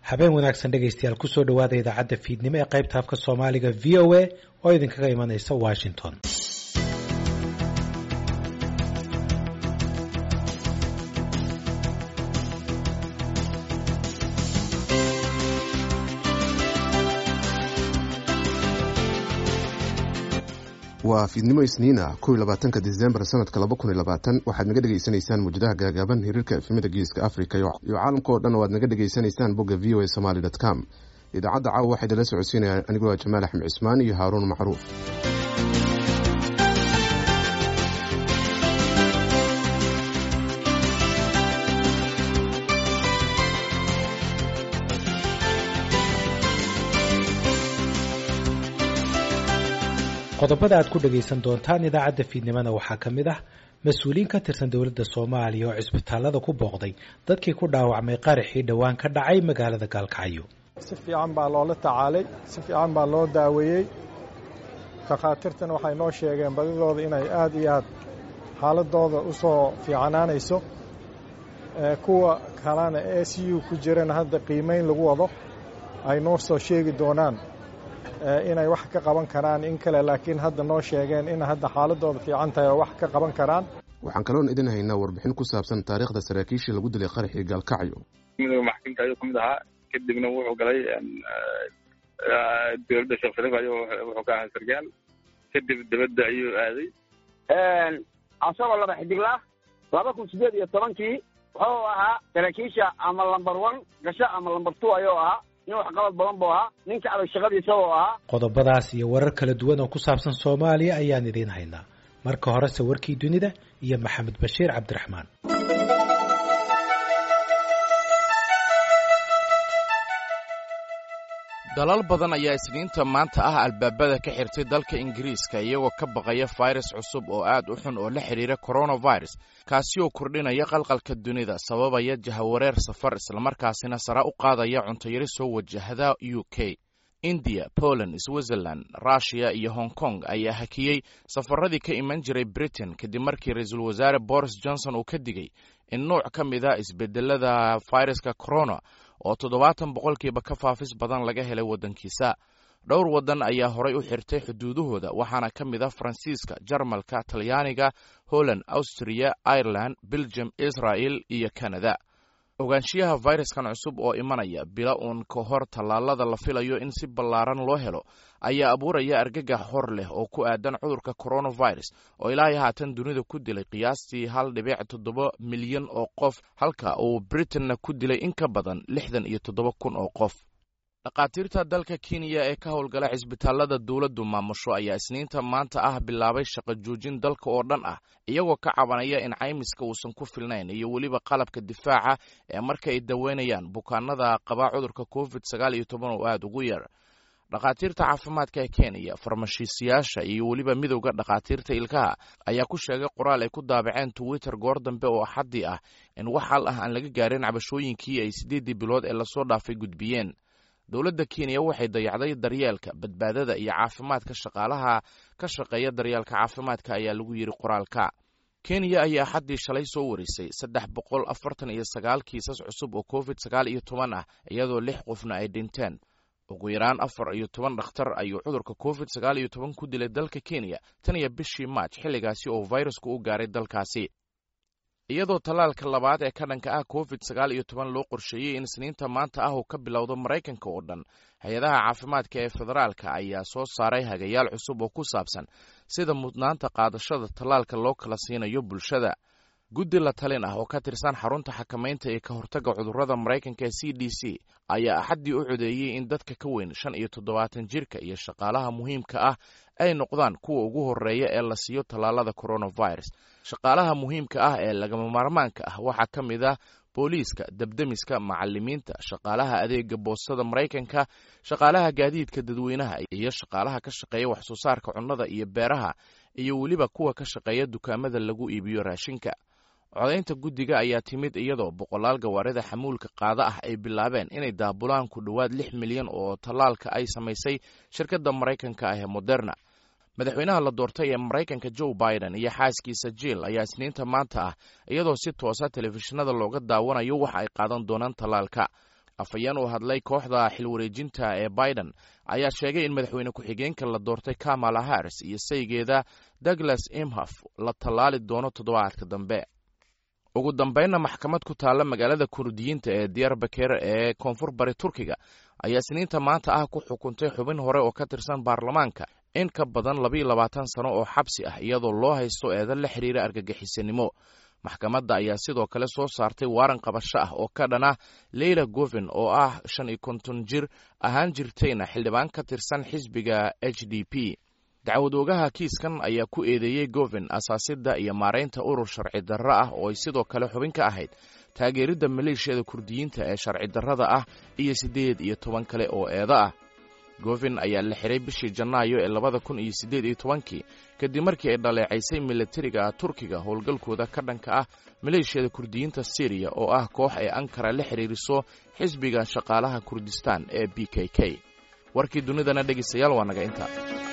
habeen wanaagsan dhegaystayaal kusoo dhowaada idaacadda fiidnimo ee qaybta afka soomaaliga v o a oo idinkaga imanaysa washington waa fiidnimo isniina kow iyo labaatanka disembar sanadka laba kun iyo labaatan waxaad naga dhegaysanaysaan muujadaha gaagaaban hiriirka efemada geeska africa iyo caalamka oo dhan oo aad naga dhegaysanaysaan bogga v o a somaly dot com idaacadda caawa waxaa idinla socodsiinaya anigoo jamaal axmed cismaan iyo haaruun macruuf qodobada aad ku dhagaysan doontaan idaacadda fiidnimona waxaa ka mid ah mas-uuliyiin ka tirsan dowladda soomaaliya oo cisbitaalada ku booqday dadkii ku dhaawacmay qaraxii dhowaan ka dhacay magaalada gaalkacyo si fiican baa loola tacaalay si fiican baa loo daaweeyey takhaatiirtana waxay noo sheegeen badidooda inay aad iyo aad xaaladooda u soo fiicanaanayso kuwa kalena e c u ku jirana hadda qiimayn lagu wado ay noo soo sheegi doonaan inay wax ka qaban karaan in kale laakiin hadda noo sheegeen in hadda xaaladooda fiican tahay oo wax ka qaban karaan waxaan kaloon idin haynaa warbixin ku saabsan taariikhda saraakiishii lagu dilay qaraxii gaalkacyo midooda maxkamka ayuu ka mid ahaa kadibna wuxuu galay dowladda sheekh shariif ayuu wuxuu ka ahaa sargaal kadib dibadda ayuu aaday asagoo laba xidigla laba kun sideed iyo tobankii wuxuu ahaa saraakiisha ama lamber one gasho ama lamber two ayuu ahaa nin waxqabad badan buu ahaa ninka adag shaqadiisa oo ahaa qodobadaas iyo warar kala duwan oo ku saabsan soomaaliya ayaan idiin haynaa marka horese warkii dunida iyo maxamed bashiir cabdiraxmaan dalal badan ayaa isniinta maanta ah albaabada ka xirtay dalka ingiriiska iyagoo ka baqaya fayras cusub oo aad u xun oo la xidhiira coronavirus kaasi oo kordhinaya qalqalka dunida sababaya jahawareer safar islamarkaasina sare u qaadaya cuntayari soo wajahda u k indiya poland switzerland rushiya iyo hong kong ayaa hakiyey safaradii ka iman jiray britain kadib markii ra-iisul wasaare boris johnson uu ka digay in nuuc ka mid a isbedelada fayraska corona oo toddobaatan boqolkiiba ka faafis badan laga helay waddankiisa dhowr waddan ayaa horay u xirtay xuduudahooda waxaana ka mid ah faransiiska jarmalka talyaaniga holland austriya ireland belgium israel iyo canada ogaanshiyaha fayraskan cusub oo imanaya bila uun ka hor tallaalada la filayo in si ballaaran loo helo ayaa abuuraya argagax hor leh oo ku aadan cudurka coronavirus oo ilaahay haatan dunida ku dilay qiyaastii hal dhibic toddoba milyan oo qof halka uu britainna ku dilay in ka badan lixdan iyo toddoba kun oo qof dhakhaatiirta dalka kenya ee ka howlgala cisbitaalada dowladdu maamusho ayaa isniinta maanta ah bilaabay shaqo joojin dalka oo dhan ah iyagoo ka cabanaya in caymiska uusan ku filnayn iyo weliba qalabka difaaca ee marka ay daweynayaan bukaanada qaba cudurka covid sagaal iyo toban oo aada ugu yar dhakhaatiirta caafimaadka ee kenya farmashiisayaasha iyo weliba midowda dhakhaatiirta ilkaha ayaa ku sheegay qoraal ay ku daabaceen twitter goor dambe oo axaddii ah in wax hal ah aan laga gaarin cabashooyinkii ay siddeeddii bilood ee lasoo dhaafay gudbiyeen dowladda kenya waxay dayacday daryeelka badbaadada iyo caafimaadka shaqaalaha ka shaqeeya daryeelka caafimaadka ayaa lagu yidhi qoraalka kenya ayaa xaddii shalay soo warisay saddex boqol afartan iyo sagaal kiisas cusub oo covid sagaal iyo toban ah iyadoo lix qofna ay dhinteen ugu yaraan afar iyo toban dhakhtar ayuu cudurka covid sagaal iyo toban ku dilay dalka kenya tan iyo bishii maaj xilligaasi oo fayrasku u gaaray dalkaasi iyadoo tallaalka labaad ee ka dhanka ah covid sagaal iyo toban loo qorsheeyey in isniinta maanta ah uu ka bilowdo maraykanka oo dhan hay-adaha caafimaadka ee federaalka ayaa soo saaray hagayaal cusub oo ku saabsan sida mudnaanta qaadashada tallaalka loo kala siinayo bulshada guddi la talin ah oo ka tirsan xarunta xakamaynta iyo ka hortagga cudurrada maraykanka ee c d c ayaa axaddii u codeeyey in dadka ka weyn shan iyo toddobaatan jirka iyo shaqaalaha muhiimka ah ay noqdaan kuwa ugu horreeya ee la siiyo tallaalada coronavirus shaqaalaha muhiimka ah ee lagama maarmaanka ah waxaa ka mid ah booliiska debdemiska macalimiinta shaqaalaha adeega boostada maraykanka shaqaalaha gaadiidka dadweynaha iyo shaqaalaha ka shaqeeya waxsoo saarka cunnada iyo beeraha iyo weliba kuwa ka shaqeeya dukaamada lagu iibiyo raashinka codaynta guddiga ayaa timid iyadoo boqolaal gawaarida xamuulka qaada ah ay bilaabeen inay daabulaan ku dhowaad lix milyan oo tallaalka ay samaysay shirkadda maraykanka ah ee moderna madaxweynaha la doortay ee maraykanka joe biden iyo xaaskiisa jill ayaa isniinta maanta ah iyadoo si toosa telefishinada looga daawanayo waxa ay qaadan doonaan tallaalka afhayeen uu hadlay kooxda xilwareejinta ee biden ayaa sheegay in madaxweyne ku-xigeenka la doortay kamala harris iyo saygeeda douglas imhof la tallaali doono toddobaadka dambe ugu dambeynna maxkamad ku taalla magaalada kurdiyiinta ee diyarbaker ee koonfur bari turkiga ayaa isniinta maanta ah ku xukuntay xubin hore oo ka tirsan baarlamaanka in ka badan labayo labaatan sano oo xabsi ah iyadoo loo haysto eedan la xiriira argagixisanimo maxkamadda ayaa sidoo kale soo saartay waaran qabasho ah oo ka dhan ah leyla govin oo ah shan iyo konton jir ahaan jirtayna xildhibaan ka tirsan xisbiga h d p dacwad oogaha kiiskan ayaa ku eedeeyey govin asaasidda iyo maaraynta urur sharci darro ah oo ay sidoo kale xubin ka ahayd taageeridda maleeshiyada kurdiyiinta ee sharci darrada ah iyo siddeed iyo toban kale oo eedo ah govin ayaa la xiray bishii janaayo ee labada kun iyo siddeed iyo tobankii kadib markii ay dhaleecaysay milatariga turkiga howlgalkooda ka dhanka ah maleeshiyada kurdiyiinta syriya oo ah koox ay ankara la xiriiriso xisbiga shaqaalaha kurdistaan ee b k k warkii dunidana dhegaystayaal waa naga inta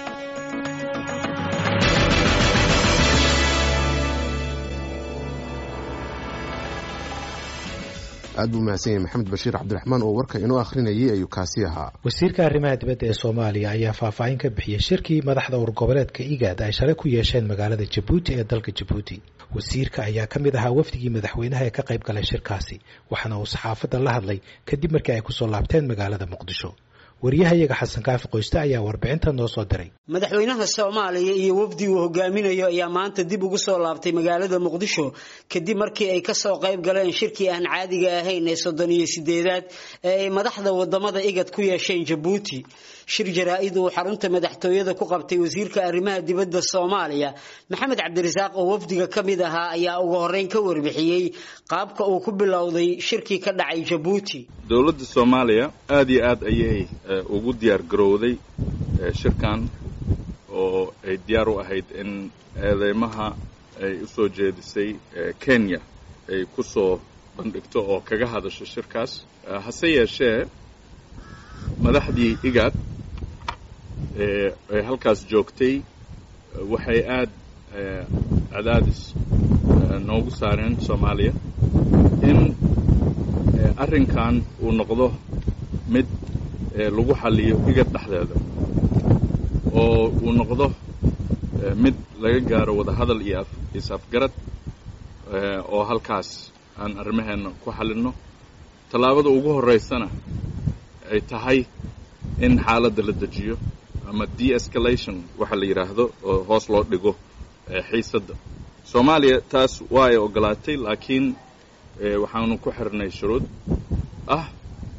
aad buu mahadsan yahay maxamed bashiir cabdiraxmaan oo warka inoo akhrinayay ayuu kaasi ahaa wasiirka arrimaha dibadda ee soomaaliya ayaa faahfaahin ka bixiyey shirkii madaxda urgoboleedka igaad ay shalay ku yeesheen magaalada jabuuti ee dalka jabuuti wasiirka ayaa ka mid ahaa wafdigii madaxweynaha ee ka qayb galay shirkaasi waxaana uu saxaafadda la hadlay kadib markii ay kusoo laabteen magaalada muqdisho waryahayaga xasan kaafi qoyste ayaa warbixinta noo soo diray madaxweynaha soomaaliya iyo wafdi uu hogaaminayo ayaa maanta dib ugu soo laabtay magaalada muqdisho kadib markii ay kasoo qayb galeen shirkii aan caadiga ahayn ee soddon iyo sideedaad ee ay madaxda wadamada igad ku yeesheen jabuuti shir jaraa-id uu xarunta madaxtooyada ku qabtay wasiirka arrimaha dibadda soomaaliya maxamed cabdirasaaq oo wafdiga ka mid ahaa ayaa ugu horeyn ka warbixiyey qaabka uu ku bilowday shirkii ka dhacay jabuuti dowladda soomaaliya aada iyo aad ayay ugu diyaar garowday shirkan oo ay diyaar u ahayd in eedeymaha ay u soo jeedisay kenya ay ku soo bandhigto oo kaga hadasho shirkaas hase yeeshee madaxdii igaad ee halkaas joogtay waxay aad cadaadis noogu saareen soomaaliya in arrinkan uu noqdo mid lagu xalliyo igad dhexdeeda oo uu noqdo mid laga gaaro wadahadal iyo is-afgarad oo halkaas aan arrimaheenna ku xallinno tallaabada ugu horraysana ay tahay in xaaladda la dejiyo ama de-escalation waxa la yidhaahdo oo hoos loo dhigo xiisadda soomaaliya taas waa ay ogolaatay laakiin waxaanu ku xirnay shuruud ah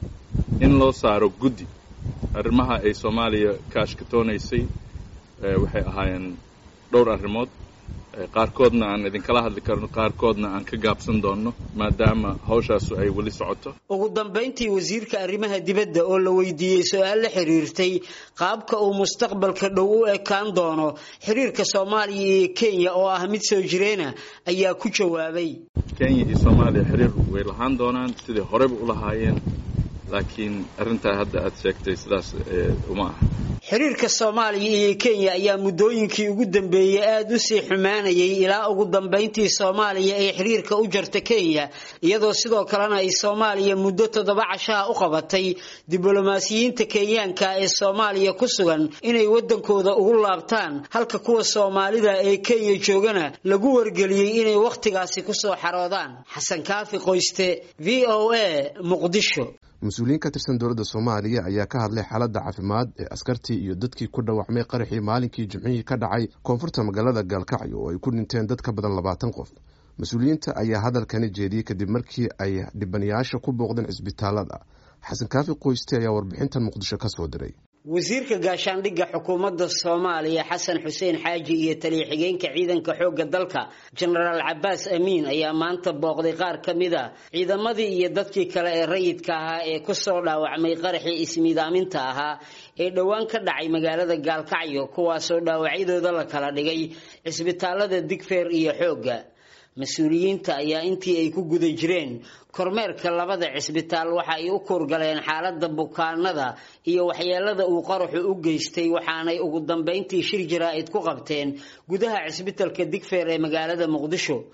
in loo saaro guddi arrimaha ay soomaaliya ka ashkatoonaysay waxay ahaayeen dhowr arrimood qaarkoodna aan idinkala hadli karno qaarkoodna aan ka gaabsan doonno maadaama hawshaasu ay weli socoto ugu dambayntii wasiirka arrimaha dibadda oo la weydiiyey su-aal la xiriirtay qaabka uu mustaqbalka dhow u ekaan doono xiriirka soomaaliya iyo kenya oo ah mid soo jireena ayaa ku jawaabay kenya iyo soomaaliya xiriir way lahaan doonaan sidai horeyba u lahaayeen laakiin arrintaa hadda aad sheegtay sidaas uma aha xiriirka soomaaliya iyo kenya ayaa muddooyinkii ugu dambeeyey aada u sii xumaanayay ilaa ugu dambayntii soomaaliya ay xiriirka u jarta kenya iyadoo sidoo kalena ay soomaaliya muddo toddoba cashaha u qabatay diblomaasiyiinta kenyaanka ee soomaaliya ku sugan inay waddankooda ugu laabtaan halka kuwa soomaalida ee kenya joogana lagu wargeliyey inay wakhtigaasi kusoo xaroodaan xasan kaafi qoyste v o a muqdisho mas-uuliyiin ka tirsan dowladda soomaaliya ayaa ka hadlay xaaladda caafimaad ee askartii iyo dadkii ku dhaawacmay qaraxii maalinkii jimcihii ka dhacay koonfurta magaalada gaalkacyo oo ay ku dhinteen dad ka badan labaatan qof mas-uuliyiinta ayaa hadalkani jeediyey kadib markii ay dhibanayaasha ku booqdeen cisbitaalada xasan kaafi qoyste ayaa warbixintan muqdisho ka soo diray wasiirka gaashaandhigga xukuumadda soomaaliya xasan xuseen xaaji iyo taliya-xigeenka ciidanka xoogga dalka jenaraal cabaas amiin ayaa maanta booqday qaar ka mid a ciidamadii iyo dadkii kale ee rayidka ahaa ee kusoo dhaawacmay qaraxii ismiidaaminta ahaa ee dhowaan ka dhacay magaalada gaalkacyo kuwaasoo dhaawacyadooda la kala dhigay cisbitaalada digfeer iyo xoogga mas-uuliyiinta ayaa intii ay ku guda jireen kormeerka labada cisbitaal waxa ay u kuurgaleen xaaladda bukaanada iyo waxyeelada uu qaraxu u geystay waxaanay ugu dambayntii shir jaraa-id ku qabteen gudaha cisbitalka digfeer ee magaalada muqdisho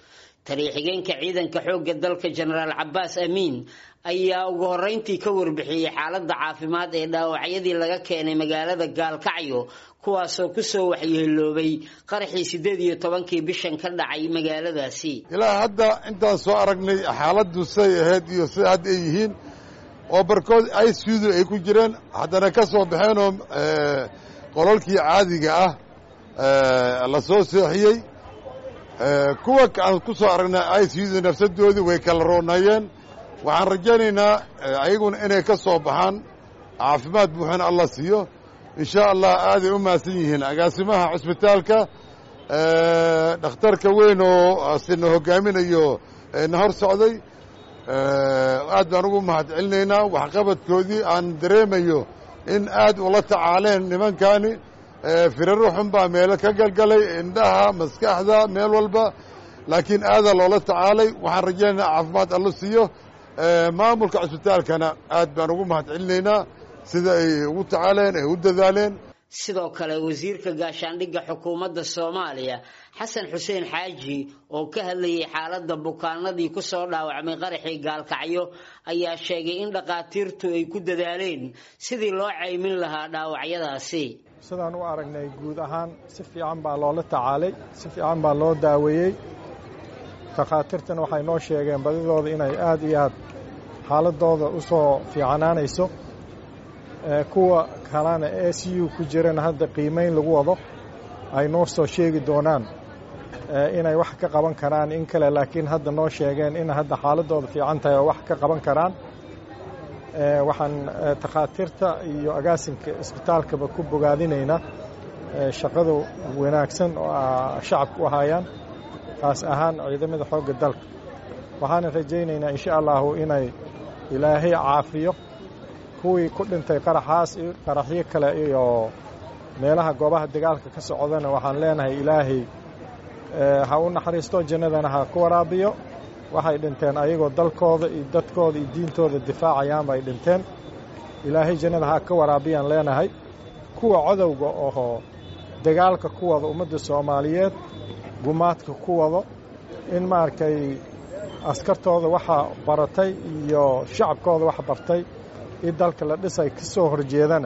taliya-xigeenka ciidanka xoogga dalka jenaraal cabaas amiin ayaa ugu horeyntii ka warbixiyey xaaladda caafimaad ee dhaawacyadii laga keenay magaalada gaalkacyo kuwaasoo kusoo waxyeeloobay qaraxii siddeed iyo tobankii bishan ka dhacay magaaladaasi ilaa hadda intaan soo aragnay xaaladdu say ahayd iyo sida hadda ay yihiin oo barkood icudu ay ku jireen haddana ka soo baxeenoo qololkii caadiga ah la soo seexiyey kuwa aan ku soo aragnay icudu nafsadoodii way kala roonayeen waxaan rajaynaynaa ayaguna inay ka soo baxaan caafimaad buuxana allah siiyo insha allah aaday u mahadsan yihiin agaasimaha cusbitaalka dhakhtarka weyn oo sina hogaaminayo na hor socday aad baan ugu mahad celinaynaa waxqabadkoodii aan dareemayo in aad ula tacaaleen nimankani firaro xun baa meelo ka galgalay indhaha maskaxda meel walba laakiin aadaa loola tacaalay waxaan rajaynaynaa caafimaad allo siiyo maamulka cusbitaalkana aad baan ugu mahad celinaynaa sida ay ugu tacaaleen ay u dadaaleen sidoo kale wasiirka gaashaandhigga xukuumadda soomaaliya xasan xuseen xaaji oo ka hadlayay xaaladda bukaanadii ku soo dhaawacmay qaraxii gaalkacyo ayaa sheegay in dhakhaatiirtu ay ku dadaaleen sidii loo caymin lahaa dhaawacyadaasi sidaan u aragnay guud ahaan si fiican baa loola tacaalay si fiican baa loo daaweeyey takhaatiirtana waxay noo sheegeen badidooda inay aad iyo aad xaaladooda u soo fiicanaanayso kuwa kalena e c u ku jirana hadda qiimayn lagu wado ay noo soo sheegi doonaan inay wax ka qaban karaan in kale laakiin hadda noo sheegeen in hadda xaaladooda fiican tahay oo wax ka qaban karaan waxaan takhaatiirta iyo agaasinka isbitaalkaba ku bogaadinaynaa shaqada wanaagsan oo shacabka u ahaayaan taas ahaan ciidamada xoogga dalka waxaana rajaynaynaa insha allahu inay ilaahay caafiyo kuwii ku dhintay qaraxaas qaraxyo kale iyo meelaha goobaha dagaalka ka socdana waxaan leenahay ilaahay ha u naxariisto jannadana ha ku waraabiyo waxay dhinteen ayagoo dalkooda iyo dadkooda iyo diintooda difaacayaan bay dhinteen ilaahay jannada ha ka waraabiyaan leenahay kuwa codowga oo dagaalka ku wada ummadda soomaaliyeed gumaadka ku wado in maaragtay askartooda waxa baratay iyo shacabkooda wax bartay in dalka la dhisay ka soo horjeedana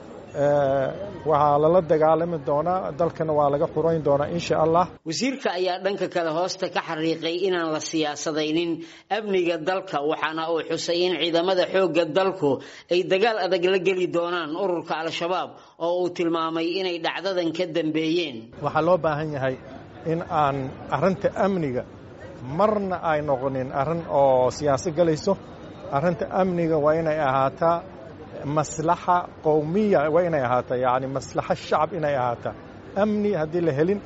waxaa lala dagaalami doonaa dalkana waa laga xurayn doonaa insha allah wasiirka ayaa dhanka kale hoosta ka xariiqay inaan la siyaasadaynin amniga dalka waxaana uu xusay in ciidamada xoogga dalku ay dagaal adag la geli doonaan ururka al-shabaab oo uu tilmaamay inay dhacdadan ka dambeeyeen waxaa loo baahan yahay in aan arrinta amniga marna ay noqonin arrin oo siyaasa gelayso arrinta amniga waa inay ahaataa maslaxa qowmiya waa inay ahaataa yacni maslaxa shacab inay ahaataa amni haddii la helin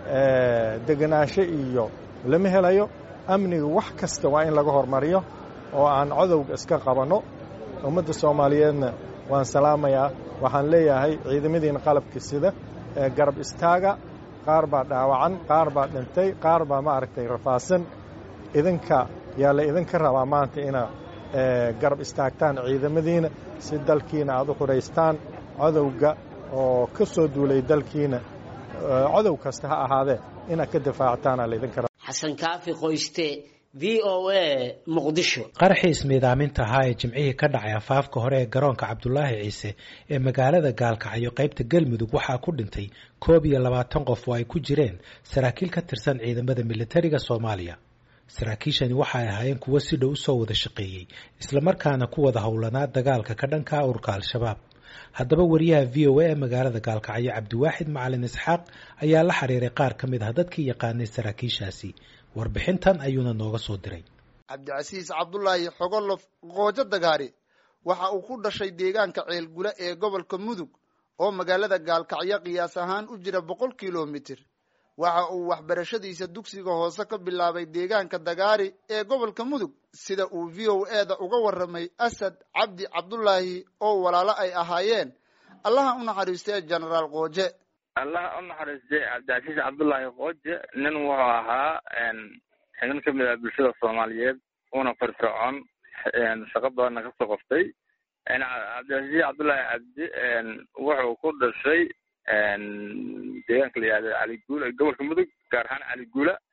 degenaansho iyo lama helayo amniga wax kasta waa in laga hormariyo oo aan codowga iska qabanno ummadda soomaaliyeedna waan salaamayaa waxaan leeyahay ciidamadiina qalabka sida ee garab istaaga qaar baa dhaawacan qaar baa dhintay qaar baa maaragtay rafaasan idinka yaa la idinka rabaa maanta ina garab istaagtaan ciidamadiina si dalkiina aad u xuraystaan codowga oo ka soo duulay dalkiina codow kasta ha ahaadee inaad ka difaactaana laydinka raba xasan kaafi qoyste v o a muqdisho qaraxii ismiidaaminta ahaa ee jimcihii ka dhacay afaafka hore ee garoonka cabdulaahi ciise ee magaalada gaalkacyo qaybta galmudug waxaa ku dhintay koob iyo labaatan qof oo ay ku jireen saraakiil ka tirsan ciidamada militariga soomaaliya saraakiishani waxay ahaayeen kuwo si dhow usoo wada shaqeeyey islamarkaana ku wada howlanaa dagaalka ka dhanka ururka al-shabaab haddaba wariyaha v o a ee magaalada gaalkacyo cabdiwaaxid macalin isxaaq ayaa la xiriiray qaar ka mid ah dadkii yaqaanay saraakiishaasi warbixintan ayuuna nooga soo diray cabdicasiis cabdulaahi xogolof qoojo dagaari waxa uu ku dhashay deegaanka ceelgula ee gobolka mudug oo magaalada gaalkacyo qiyaas ahaan u jira boqol kilomitir waxa uu waxbarashadiisa dugsiga hoose ka bilaabay deegaanka dagaari ee gobolka mudug sida uu v o e da uga warramay asad cabdi cabdulaahi oo walaalo ay ahaayeen allaha u naxariistee genaraal qooje allaha u naxariistay cabdicasiis cabdullaahi qooje nin wuxuu ahaa xibin ka mid ah bulshada soomaaliyeed una firfircoon shaqo badanna kasoo qoftay cabdicasiis cabdullaahi cabdi wuxuu ku dhashay deegaanka la yihahdo caliguula gobolka mudug gaar ahaan caliguula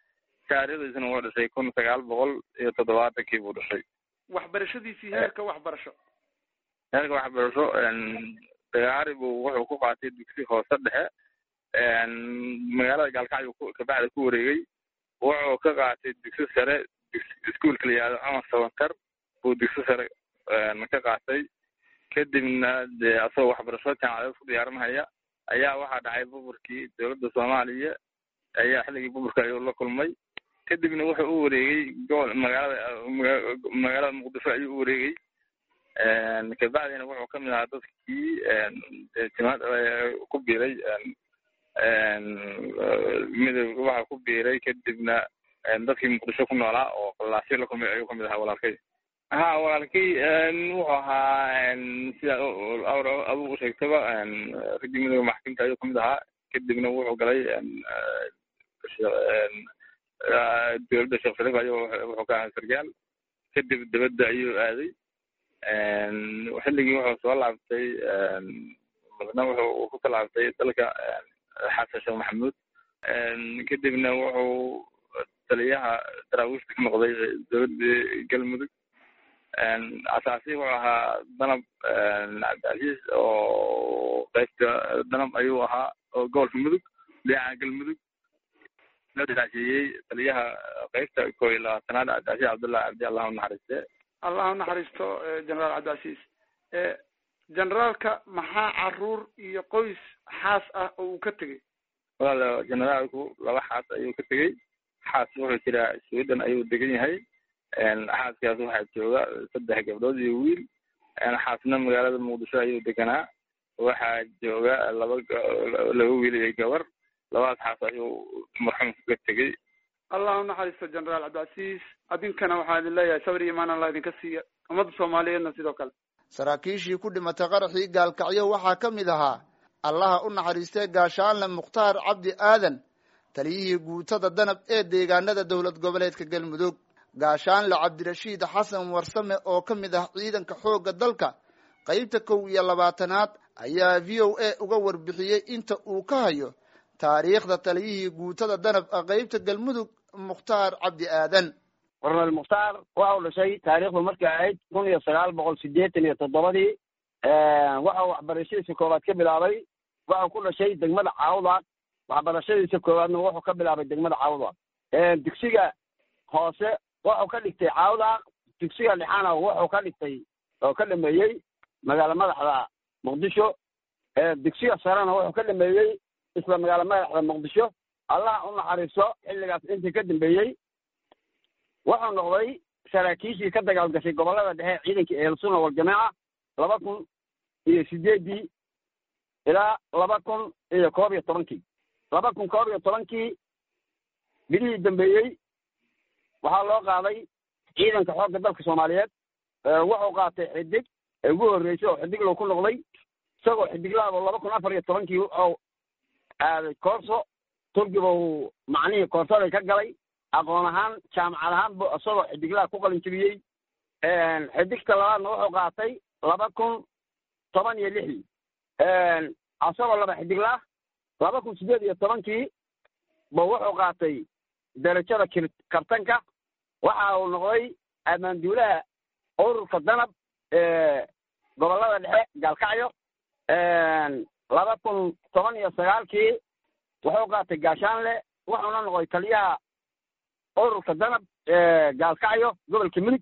taariikhdiisana wuxuu dhashay kun sagaal boqol iyo toddobaatankii buu dhashay waxbarashadiisii heerka waxbarasho heerka waxbarasho dagaari buu wuxuu ku qaatay dugsi hoose dhexe magaalada gaalkacyo kabacda ku wareegay wuxuu ka qaatay dugsi sare iskuolka la yihahdo cumar sabankar buu dugsi sare ka qaatay kadibna dee asagoo waxbarasho jaamacadeed ku diyaarinhaya ayaa waxaa dhacay buburkii dowladda soomaaliya ayaa xilligii buburka ayuu la kulmay kadibna wuxuu u wareegay gobol magaalada magaalada muqdisho ayuu u wareegay kabacdina wuxuu kamid ahaa dadkii jimaad ku biiray midoob waxa ku biiray kadibna dadkii muqdisho ku noolaa oo laasyo la kulmay ayuu kamid ahaa walaalkay ha walaalkay wuxuu ahaa sida abu usheegtaba raggii midooda maxkamta ayuu kamid ahaa kadibna wuxuu galay dowladda sheekh shariif ayuu wuxuu ka ahaa sargaal kadib dibadda ayuu aaday xilligii wuxuu soo laabtay madna wuxuu ku talaabtay dalka xasan sheekh maxamuud kadibna wuxuu taliyaha daraawiishta ka noqday dowladda galmudug asaasi wuxuu ahaa danab cabdicasiis oo qaybta danab ayuu ahaa oo gobolka mudug dhinaca galmudug daasiiyey taliyaha qaybta koo iyo labaatanaad cabdicasiis cabdullahi cabdi allahu naxariiste allah unaxariisto generaal cabdicasiis generaalka maxaa caruur iyo qoys xaas ah oo uu ka tegey walaal generaalku laba xaas ayuu ka tegey xaas wuxuu jiraa sweden ayuu degan yahay xaaskaas waxaa jooga saddex gabdhood iyo wiil xaasna magaalada muqdisho ayuu deganaa waxaa jooga laba laba wiil iyo gabar labadaas xaas ayuu marxuumka ka tegey allah unaxariisto generaal cabdicasiis adinkana waxaa idin leeyahay sabir iyo imaan allah idinka siiya ummadda soomaaliyeedna sidoo kale saraakiishii ku dhimatay qaraxii gaalkacyo waxaa ka mid ahaa allaha u naxariistay gaashaanle mukhtaar cabdi aadan taliyihii guutada danab ee deegaanada dowlad goboleedka galmudug gaashaanle cabdirashiid xasan warsame oo ka mid ah ciidanka xoogga dalka qaybta kow iyo labaatanaad ayaa v o a uga warbixiyey inta uu ka hayo taariikhda taliyihii guutada danab qaybta galmudug mukhtaar cabdi aadan cornel mukhtaar waxa uu dhashay taariikhdu markay ahayd kun iyo sagaal boqol sideetan iyo toddobadii waxa uu waxbarashadiisa koowaad ka bilaabay waxau ku dhashay degmada caawdaaq waxbarashadiisa koowaadna wuxuu ka bilaabay degmada caawdaaq dugsiga hoose wuxuu ka dhigtay caawdaaq dugsiga dhexana wuxuu ka dhigtay oo ka dhameeyey magaala madaxda muqdisho dugsiga sarena wuxuu ka dhameeyey isla magaala madaxda muqdisho allah u naxariiso xilligaas intii ka dambeeyey wuxuu noqday saraakiishii ka dagaal gashay gobollada dhexe ciidankii ehelsunna waljamaaca laba kun iyo sideeddii ilaa laba kun iyo koob iyo tobankii laba kun koob iyo tobankii bilihii dambeeyey waxaa loo qaaday ciidanka xoogga dalka soomaaliyeed wuxuu qaatay xidig ee ugu horreysay oo xidiglow ku noqday isagoo xidiglaabo laba kun afar iyo tobankii wuxuu aaday koorso turkiba uu macnihii koorsaday ka galay aqoon ahaan jaamacad ahaan bu isagoo xidiglaha ku qalin jebiyey xidigta labaadna wuxuu qaatay laba kun toban iyo lixdii asagoo laba xidiglah laba kun sideed iyo tobankii ba wuxuu qaatay derajada kabtanka waxa uu noqday ammaanduulaha ururka danab gobollada dhexe gaalkacyo laba kun toban iyo sagaalkii wuxuu qaatay gaashaanle wuxuuna noqday taliyaha ururka danab gaalkacyo gobolka midig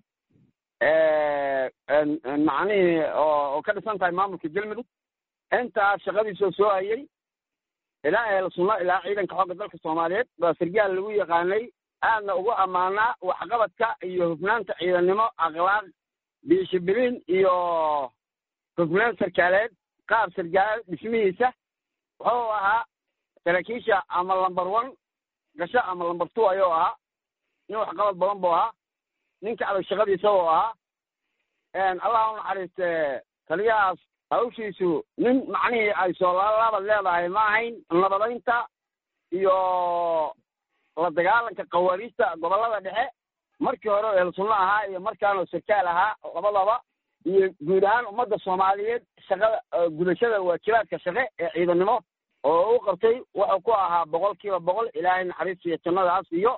macnihii oo ka dhisan tahay maamulka galmudug intaas shaqadiisoo soo hayay ilaa ehel sunno ilaa ciidanka xoogga dalka soomaaliyeed baa sargaal lagu yaqaanay aadna ugu ammaanaa waxqabadka iyo hufnaanta ciidannimo akhlaaq biishibiliin iyo hufnaan sarkaaleed qaab sargaal dhismihiisa wuxuu ahaa saraakiisha ama lamber one gasho ama lamber two ayuu ahaa nin waxqabad badan buu ahaa ninka adag shaqadiisa uu ahaa allah u naxariiste taliyahaas hawshiisu nin macnihii ay soolaalaabad leedahay ma ahayn nabadaynta iyo la dagaalanka khawaariijta gobollada dhexe markii hore ehel sunno ahaa iyo markaanoo sarkaal ahaa labadaba iyo guud ahaan ummadda soomaaliyeed shaqada gudashada waajibaadka shaqe ee ciidannimo oo u qabtay wuxuu ku ahaa boqol kiiba boqol ilaahay naxariis iyo jannadaas iyo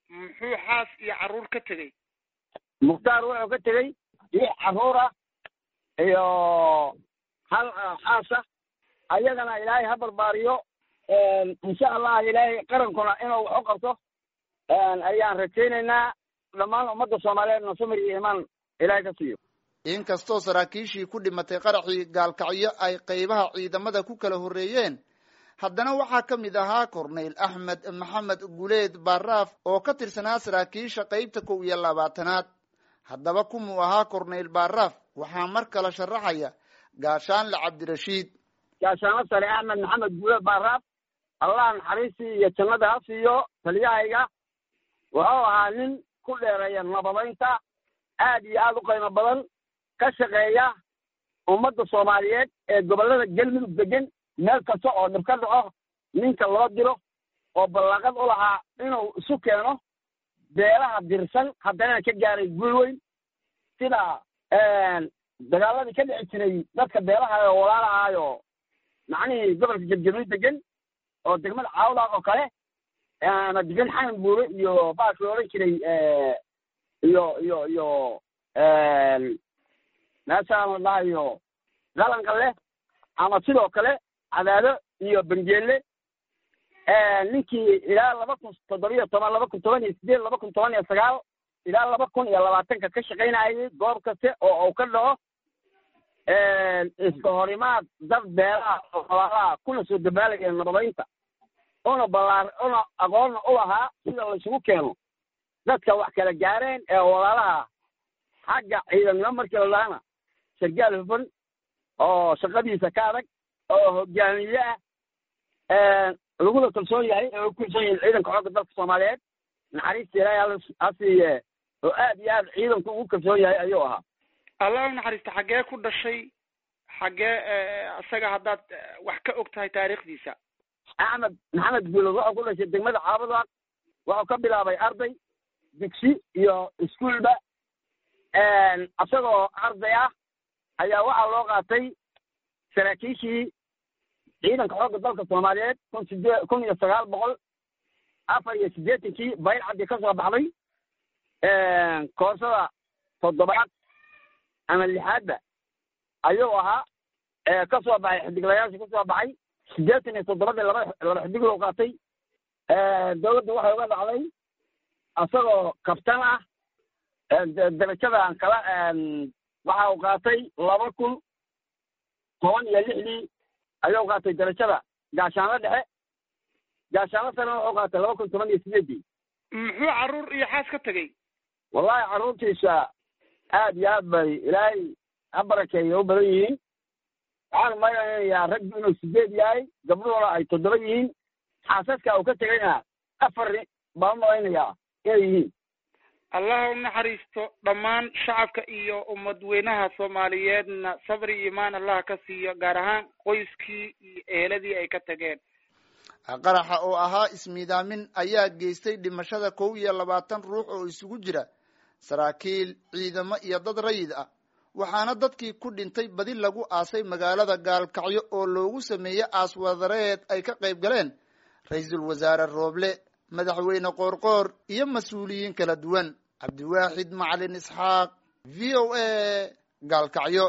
muxuu xaas iyo carruur ka tegey mukhtaar wuxuu ka tegey lix carruur ah iyo hal xaasa ayagana ilaahay ha barbaariyo insha allah ilaahay qarankuna inuu wax u qabto ayaan rajaynaynaa dhammaan ummadda soomaaliyeedna samir iyo imaan ilaahay ka siiyo inkastoo saraakiishii ku dhimatay qaraxii gaalkacyo ay qaybaha ciidamada ku kala horreeyeen haddana waxaa ka mid ahaa korneyl axmed maxamed guleed baaraaf oo ka tirsanaa saraakiisha qaybta kow iyo labaatanaad haddaba kumuu ahaa korneyl baaraaf waxaa mar kale sharaxaya gaashaanle cabdirashiid gaashaanlo sare axmed maxamed guleed baaraaf allah naxariistii iyo jannada ha siiyo taliyahayga wuxuu ahaa nin ku dheereeya nabadaynta aad iyo aad u qiimo badan ka shaqeeya ummadda soomaaliyeed ee gobollada galmudug degan meel kasta oo dhib ka dhaco ninka loo diro oo ballaaqad u lahaa inuu isu keeno beelaha dirsan haddana ka gaaray guul weyn sida dagaaladii ka dhici jiray dadka beelaha oo walaalahaayo macnihii gobolka jabjabni degan oo degmada caawdaaq oo kale ama degan xanan buure iyo baashka odhan jiray iyo iyo iyo meeshaan la dhahayo qalanka leh ama sidoo kale cadaado iyo bengeelle ninkii ilaa laba kun toddobiyo toban laba kun toban iyo sideed laba kun toban iyo sagaal ilaa laba kun iyo labaatanka ka shaqaynayay goob kaste oo uu ka dhaco iska horimaad dad beelaha oo walaalaha kuna soo dabaalaya nabadaynta una ballaar una aqoonna u lahaa sida laysugu keeno dadka wax kala gaareen ee walaalaha xagga ciidannimo markii la dhahana sargaal hufan oo shaqadiisa ka adag oo hogaamiye ah laguna kalsoon yahay oo ku kalsoon yahay ciidanka xoogga dalka soomaaliyeed naxariista ilaahay ha siiye oo aad iyo aad ciidanku ugu kalsoon yahay ayuu ahaa allah u naxariista xaggee ku dhashay xaggee isaga haddaad wax ka og tahay taariikhdiisa axmed maxamed guulod wuxuu ku dhashay degmada caabadaaq wuxuu ka bilaabay arday digsi iyo iskuolba isagoo arday ah ayaa waxaa loo qaatay saraakiishii ciidanka xoogga dalka soomaaliyeed kun sidee kun iyo sagaal boqol afar iyo siddeetankii bayr cabdi ka soo baxday koorsada toddobaad ama lixaadba ayuu ahaa ka soo baxay xidiglayaasha ka soo baxay siddeetan iyo toddobadii laba laba xidig loo qaatay dowladda waxay uga dhacday isagoo kabtan ah darajadan kala waxa uu qaatay laba kun toban iyo lixdii ayuu qaatay darajada gaashaanlo dhexe gaashaanlo sarena wuxuu qaatay laba kun toban iyo sideedii muxuu carruur iyo xaas ka tegey wallahi carruurtiisa aad iyo aad bay ilaahay ha barakeeya u badan yihiin waxaan malaynayaa raggu inuu sideed yahay gabdhuhuna ay toddoba yihiin xaasaska uu ka tegayna afar baan malaynayaa inay yihiin allah u naxariisto dhammaan shacabka iyo ummadweynaha soomaaliyeedna sabri iyo imaan allah ka siiyo gaar ahaan qoyskii iyo eheladii ay ka tageen qaraxa oo ahaa ismiidaamin ayaa geystay dhimashada kow iyo labaatan ruux oo isugu jira saraakiil ciidamo iyo dad rayid ah waxaana dadkii ku dhintay badi lagu aasay magaalada gaalkacyo oo loogu sameeyey aaswadareed ay ka qayb galeen ra-iisul wasaare rooble madaxweyne qoorqoor iyo mas-uuliyiin kala duwan cabdiwaaxid macalin isxaaq v o a gaalkacyo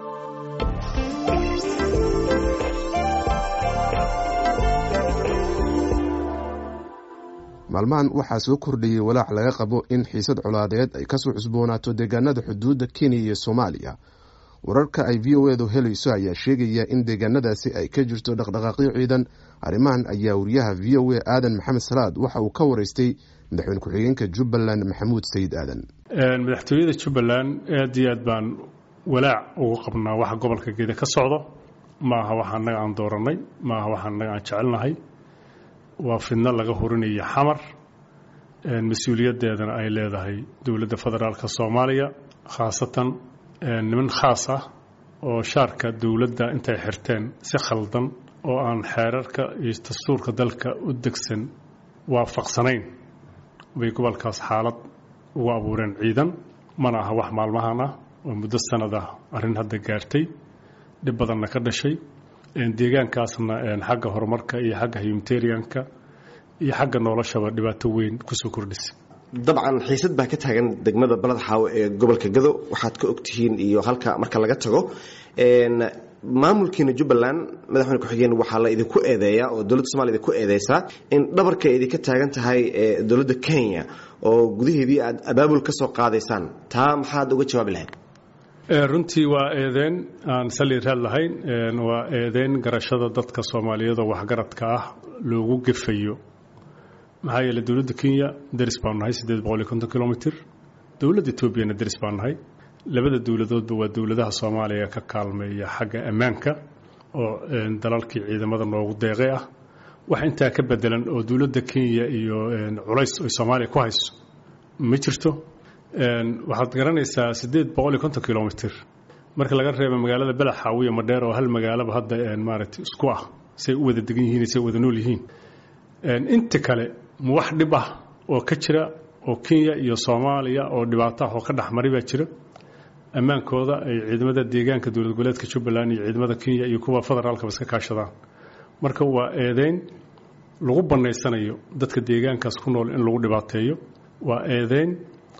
maalmahan waxaa soo kordhayey walaac laga qabo in xiisad colaadeed ay kasoo cusboonaato deegaanada xuduudda kenya iyo soomaaliya wararka ay v o edu helayso ayaa sheegaya in deegaanadaasi ay ka jirto dhaqdhaqaaqyo ciidan arrimahan ayaa wariyaha v o a aadan maxamed salaad waxa uu ka wareystay madaxweyne ku-xigeenka jubbaland maxamuud sayid aadan madaxtooyada jubbaland aad iyo aad baan walaac ugu qabnaa waxa gobolka geeda ka socdo maaha waxa annaga aan dooranay maaha waxa annaga aan jecelnahay waa fidno laga hurinayo xamar mas-uuliyaddeedana ay leedahay dowladda federaalka soomaaliya khaasatan niman khaas ah oo shaarka dowladda intay xirteen si khaldan oo aan xeerarka iyo dastuurka dalka u degsan waafaqsanayn bay gobolkaas xaalad ugu abuureen ciidan mana aha wax maalmahan ah oo muddo sanad ah arrin hadda gaartay dhib badanna ka dhashay deegaankaasna xagga horumarka iyo xagga humanitarianka iyo xagga noloshaba dhibaato weyn kusoo kordhisay dabcan xiisad baa ka taagan degmada balad xaawo ee gobolka gado waxaad ka ogtihiin iyo halka marka laga tago maamulkiina jubbaland madaxweyne ku-xigeen waxaa la idinku eedeeyaa oo dowladda somalia idinku eedeysaa in dhabarka idinka taagan tahay dowladda kenya oo gudaheedii aad abaabul ka soo qaadaysaan taa maxaad uga jawaabi lahayd runtii waa eedeen aan sali raad lahayn waa eedeen garashada dadka soomaaliyeed oo waxgaradka ah loogu gefayo maxaa yeele dowladda kenya deris baanu nahay siddeed boqol iyo konton kilomitr dowladda etoobiyana deris baanu nahay labada dowladoodba waa dowladaha soomaaliya ka kaalmeeya xagga ammaanka oo dalalkii ciidamada noogu deeqay ah wax intaa ka bedelan oo dowladda kenya iyo culays ay soomaaliya ku hayso ma jirto waxaad garanaysaa siddeed boqol iyo konton kilomitr marka laga reebo magaalada belaxaawiya madheer oo hal magaalaba hadda maaragtay isku ah say u wada degan yihiin say wada nool yihiin inta kale ma wax dhib ah oo ka jira oo kenya iyo soomaaliya oo dhibaato ah oo ka dhexmaray baa jira ammaankooda ay ciidamada deegaanka dowlad goboleedka jubbaland iyo ciidamada kenya iyo kuwa federaalkaba iska kaashadaan marka waa eedeyn lagu bannaysanayo dadka deegaankaas ku nool in lagu dhibaateeyo waa eedeyn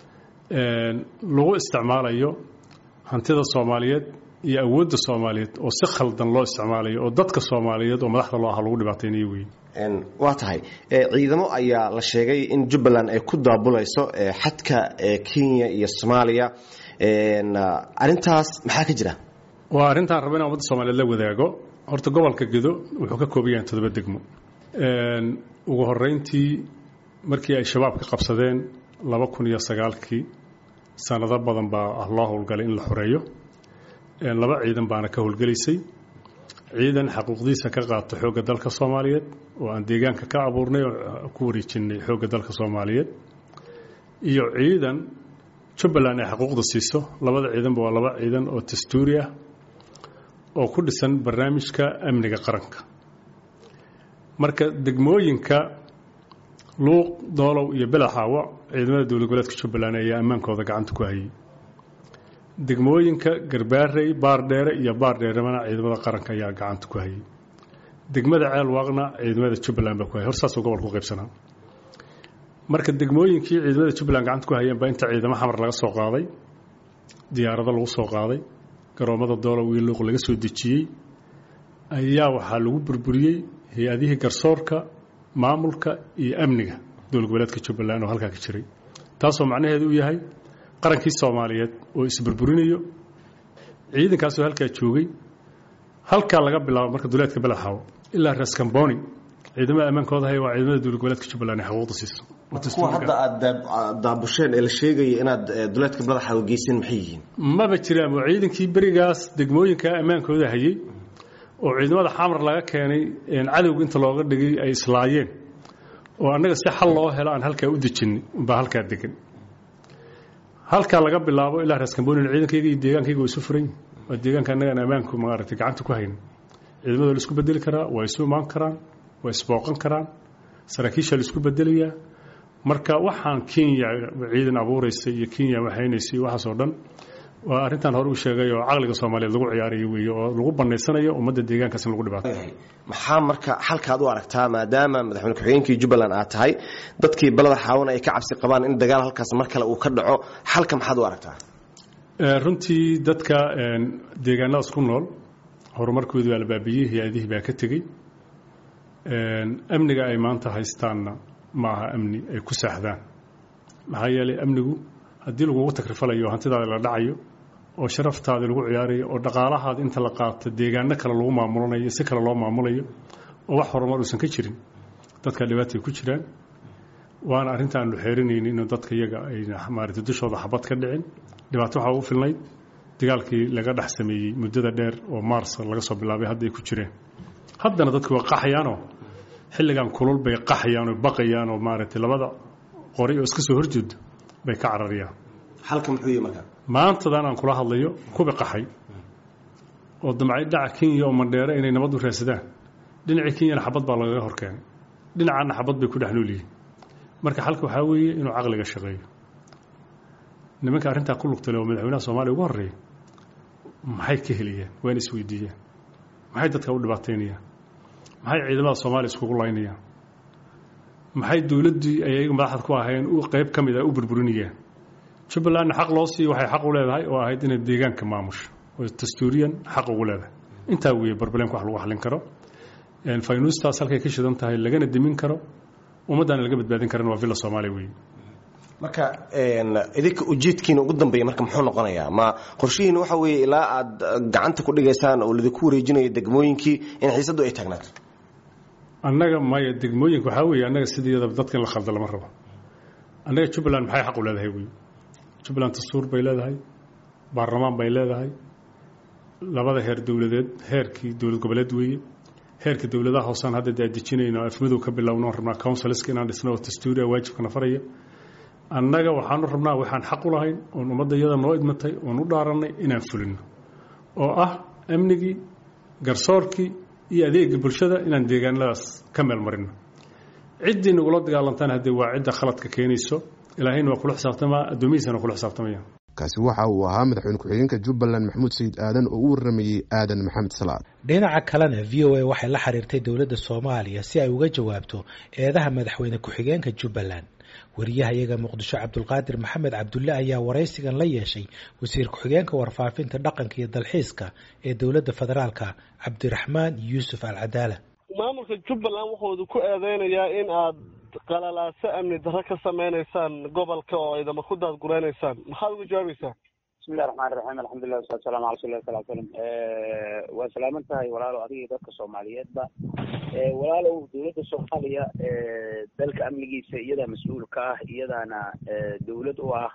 lagu isticmaalayo hantida soomaaliyeed iyo awoodda soomaaliyeed oo si khaldan loo isticmaalayo oo dadka soomaaliyeed oo madaxda loo aha lagu dhibaateynayo wey waa tahay ciidamo ayaa la sheegay in jubbaland ay ku daabulayso xadka kenya iyo soomaaliya arintaas maxaa ka jira waa arrintaan raba inaan ummadda soomaliyeed la wadaago horta gobolka gedo wuxuu ka kooban yahay toddoba degmo ugu horeyntii markii ay shabaab ka qabsadeen laba kun iyo sagaalkii sanado badan baa loo howlgalay in la xoreeyo laba ciidan baana ka howlgelaysay ciidan xaquuqdiisa ka qaata xoogga dalka soomaaliyeed oo aan deegaanka ka abuurnay oo ku wareejinay xoogga dalka soomaaliyeed iyo ciidan jubbaland ay xaquuqda siiso labada ciidanba waa laba ciidan oo dastuuri ah oo ku dhisan barnaamijka amniga qaranka marka degmooyinka luuq doolow iyo belaxaawo ciidamada dowlad goboleedka jubbaland ayaa ammaankooda gacanta ku hayay degmooyinka garbaarey baardheere iyo baardheeremana ciidamada qaranka ayaa gacanta ku hayay degmada ceelwaaqna ciidamada jubbaland baa ku hayay hor saasuu gobolka u qaybsanaa marka degmooyinkii ciidamada jubbaland gacanta ku hayeen baa inta ciidamo xamar laga soo qaaday diyaarado lagu soo qaaday garoommada doolow iyo luuq laga soo dejiyey ayaa waxaa lagu burburiyey hay-adihii garsoorka maamulka iyo amniga dowlad goboleedka jubbaland oo halkaa ka jiray taasoo macnaheedu u yahay qarankii soomaaliyeed oo isburburinayo ciidankaasoo halkaa joogay halkaa laga bilaabo marka duleedka belaxaawo ilaa raskamboni ciidamada ammaankooda hay waa ciidamada dowlad goboleedka jubbaland ay xaquuqda siiso kuwa hadda aad daabusheen ee la sheegaya inaad duleedka badaxaawo geyseen maxay yihiin maba jiraan waa ciidankii berigaas degmooyinka ammaankooda hayay oo ciidamada xamar laga keenay cadowga inta looga dhigay ay islaayeen oo annaga si xal loo helo aan halkaa u dejinay baa halkaa degan halkaa laga bilaabo ilaa raskambonina ciidankayga iyo deegaankayga waa isu furan yihin waa deegaanka annagaan ammaanku maaragtay gacanta ku hayna ciidamada la isku bedeli karaa waa isu imaan karaan waa isbooqan karaan saraakiisha la isku bedelayaa marka waxaan kenya ciidan abuuraysay iyo kenya waxaynaysay iyo waxaas oo dhan waa arrintan hore u sheegay oo caqliga soomaaliyeed lagu ciyaarayo weeye oo lagu bannaysanayo ummadda deegaankaas in lagu dhibaato maxaa marka xalkaad u aragtaa maadaama madaxweyne ku-xigeenkii jubbaland aad tahay dadkii balada xaawana ay ka cabsi qabaan in dagaal halkaas mar kale uu ka dhaco xalka maxaad u aragtaa runtii dadka deegaanadaas ku nool horumarkoodu waa la baabiyey hay-adihii baa ka tegey amniga ay maanta haystaanna ma aha amni ay ku saaxdaan maxaa yeelay amnigu haddii lagugu takrifalayo oo hantidaada la dhacayo oo sharaftaada lagu ciyaarayo oo dhaqaalahaada inta la qaato deegaano kale lagu maamulanayo si kale loo maamulayo oo wax horumar uusan ka jirin dadka dhibaatay ku jiraan waana arrinta aanu xeerinayni inuu dadka iyaga ay maaragtay dushooda xabad ka dhicin dhibaato waxaa ugu filnayd dagaalkii laga dhex sameeyey muddada dheer oo maars laga soo bilaabay hadda ay ku jireen haddana dadku waa qaxayaanoo xilligan kulul bay qaxayaan oo baqayaan oo maaragtay labada qori oo iska soo horjeedo bay ka cararayaan halka muxuu yihi marka maantadan aan kula hadlayo kubi qaxay oo damcay dhaca kenya oo mandheero inay nabad u raadsadaan dhinacii kenyana xabad baa lagaga hor keenay dhinacaana xabad bay ku dhex nool yihiin marka xalka waxaa weeye inuu caqliga shaqeeyo nimanka arrintaa ku lugtale oo madaxweynaha soomaaliya ugu horreeya maxay ka helayaan waa in isweydiiyaan maxay dadka u dhibaataynayaan maxay ciidamada soomaaliya iskugu laynayaan maxay dowladdii ayaga madaxda ku ahayn u qayb ka mid ah u burburinayeen jubbalandna xaq loo siiyo waxay xaq u leedahay oo ahayd inay deegaanka maamusho oo dastuuriyan xaq ugu leedahay intaa weeye barbalemka wax lagu xallin karo faynuustaas halkay ka shidan tahay lagana dimin karo ummaddaana laga badbaadin karana waa villa soomaaliya weeye marka idinka ujeedkiina ugu dambeeya marka muxuu noqonayaa ma qorshihiina waxa weeye ilaa aad gacanta ku dhigaysaan oo lidinku wareejinayo degmooyinkii in xiisaddu ay taagnaato annaga maya degmooyinka waxaa weeye annaga sideedaba dadka in la khalda lama rabo annaga jubbaland maxay xaq u leedahay wey jubbaland dastuur bay leedahay baarlamaan bay leedahay labada heer dowladeed heerkii dowlad goboleed weeye heerka dowladaha hoosaan hadda dee dejinayno afmadow ka bilowno rabnaa counsilska inaan dhisno oo dastuuri waajibkana faraya annaga waxaanu rabnaa waxaan xaq u lahayn oon ummadda iyada noo idmatay oon u dhaarannay inaan fulino oo ah amnigii garsoorkii iyo adeega bulshada inaan deegaanadaas ka meel marino ciddii nagula dagaalantaan haddee waa cidda khaladka keenayso ilaahayna waa kula xisaabtamaa addoomihiisana waa kula xisaabtamaya kaasi waxa uu ahaa madaxweyne ku-xigeenka jubbaland maxamuud sayid aadan oo u waramayey aadan maxamed salaad dhinaca kalena v o a waxay la xiriirtay dowladda soomaaliya si ay uga jawaabto eedaha madaxweyne ku-xigeenka jubbaland wariyaha iyaga muqdisho cabdulqaadir maxamed cabdulle ayaa waraysigan la yeeshay wasiir ku-xigeenka warfaafinta dhaqanka iyo dalxiiska ee dowladda federaalka cabdiraxmaan yuusuf al cadaala maamulka jubbaland wuxuudu ku eedeynayaa in aad qalalaaso amni darro ka sameynaysaan gobolka oo idama ku daadgureynaysaan maxaad uga jawaabaysaa bismillahi raxmaan raxiim alxamdulilah wasalatu salamu ala rasul lah sal slam waa salaaman tahay walaalow adiga iyo dadka soomaaliyeedba walaalow dowladda soomaaliya dalka amnigiisa iyadaa mas-uul ka ah iyadaana dowlad u ah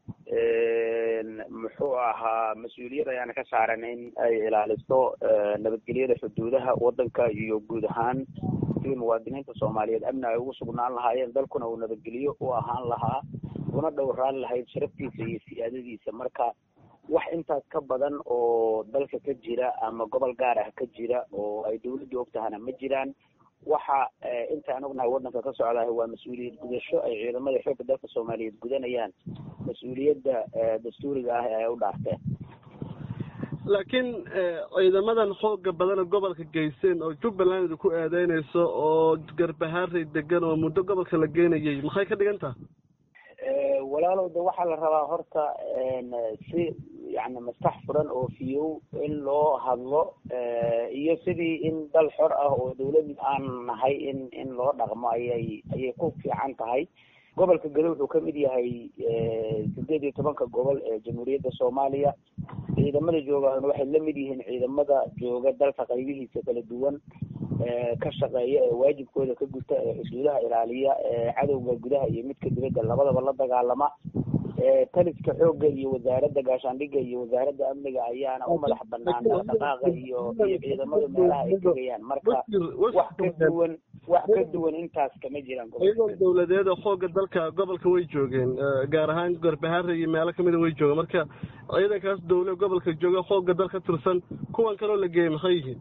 muxuu ahaa mas-uuliyad ayaana ka saaran in ay ilaaliso nabadgelyada xuduudaha waddanka iyo guud ahaan sidii muwaadiniinta soomaaliyeed amni ay ugu sugnaan lahaayeen dalkuna uu nabadgelyo u ahaan lahaa una dhowraan lahayd sharaftiisa iyo siyaadadiisa marka wax intaas ka badan oo dalka ka jira ama gobol gaar ah ka jira oo ay dowladdu ogtahana ma jiraan waxa intaan ognahay waddanka ka socdaah waa mas-uuliyad gudasho ay ciidamada xoogga dalka soomaaliyeed gudanayaan mas-uuliyadda dastuuriga ah ee ay u dhaarteen laakiin ciidamadan xooga badana gobolka geyseen oo jubbaland ku eedeynayso oo garbahaarey degan oo muddo gobolka la geenayay maxay ka dhigan taha walaalow de waxaa la rabaa horta si yani maskax furan oo fiyow in loo hadlo iyo sidii in dal xor ah oo dawlad aan nahay in in loo dhaqmo ayay ayay ku fiican tahay gobolka gado wuxuu kamid yahay sideed iyo tobanka gobol ee jamhuuriyadda soomaaliya ciidamada joogaan waxay la mid yihiin ciidamada jooga dalka qaybihiisa kala duwan ka shaqeeya ee waajibkooda ka guta ee xuduudaha ilaaliya ee cadowga gudaha iyo midka dibadda labadaba la dagaalama taliska xoogga iyo wasaaradda gaashaandhigga iyo wasaaradda amniga ayaana u madax banaan dhaqdhaqaaqa iyo iyo ciidamada meelaha ay tegayaan marka wax ka duwan wax ka duwan intaas kama jiraan ciidan dawladeed oo xooga dalka gobolka way joogeen gaar ahaan garbahaare iyo meelo kamida way joogeen marka ciidankaas dawle gobolka jooga xooga dalka tirsan kuwan kaloo la geeyey maxay yihiin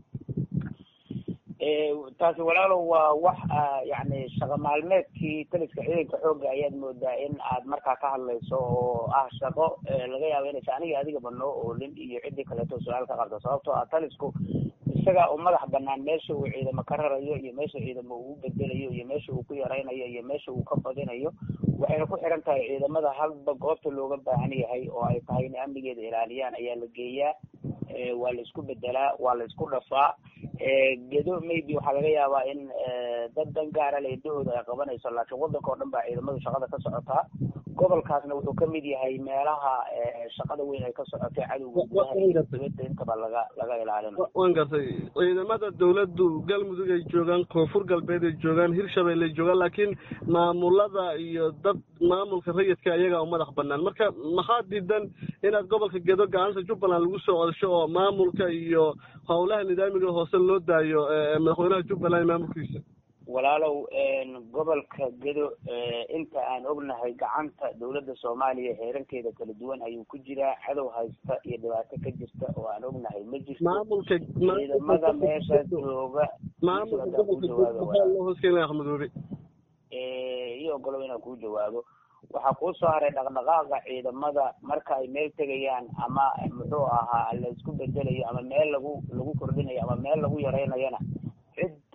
taasi walaalow waa wax yani shaqo maalmeedkii taliska ciidanka xoogga ayaad moodaa in aad markaa ka hadlayso oo ah shaqo laga yaabo inaysa aniga adigaba noo oolin iyo ciddii kaleeto su-aal ka qabta sababtoo ah talisku isagaa u madax banaan meesha uu ciidamo ka rarayo iyo meesha ciidamo uu bedelayo iyo meesha uu ku yaraynayo iyo meesha uu ka badinayo waxayna ku xiran tahay ciidamada halba goobta looga baahan yahay oo ay tahay in amnigeeda ilaaliyaan ayaa la geeyaa waa la isku bedelaa waa la isku dhafaa gedo maybe waxaa laga yaabaa in dad dan gaara le indahooda ay qabanayso laakiin waddanka oo dhan baa ciidamadu shaqada ka socotaa gobolkaasna wuxuu kamid yahay meelaha shaqada weyn ay ka socotay cadowga gudaha iyo dibadda intaba laga laga ilaalinayo waan gartay ciidamada dawladdu galmudug ay joogaan koonfur galbeed ay joogaan hirshabelle ay joogaan laakiin maamulada iyo dad maamulka rayidka iyagaa u madax banaan marka maxaa diidan inaad gobolka gedo gacanta jubbaland lagu soo codasho oo maamulka iyo howlaha nidaamiga hoose loo daayo madaxweynaha jubbaland maamulkiisa walaalow gobolka gedo inta aan ognahay gacanta dawladda soomaaliya heerankeeda kala duwan ayuu ku jiraa cadow haysta iyo dhibaato ka jirta oo aan ognahay ma jirto maamulka ciidamada meesha jooga maamulka gobolka gedo maxaa loo hooskeynaya axmedoobe iyo ogolow inaan kuu jawaabo waxaa kuu soo haray dhaqdhaqaaqa ciidamada marka ay meel tegayaan ama muxuu ahaa la isku bedelayo ama meel lagu lagu kordhinayo ama meel lagu yaraynayana cid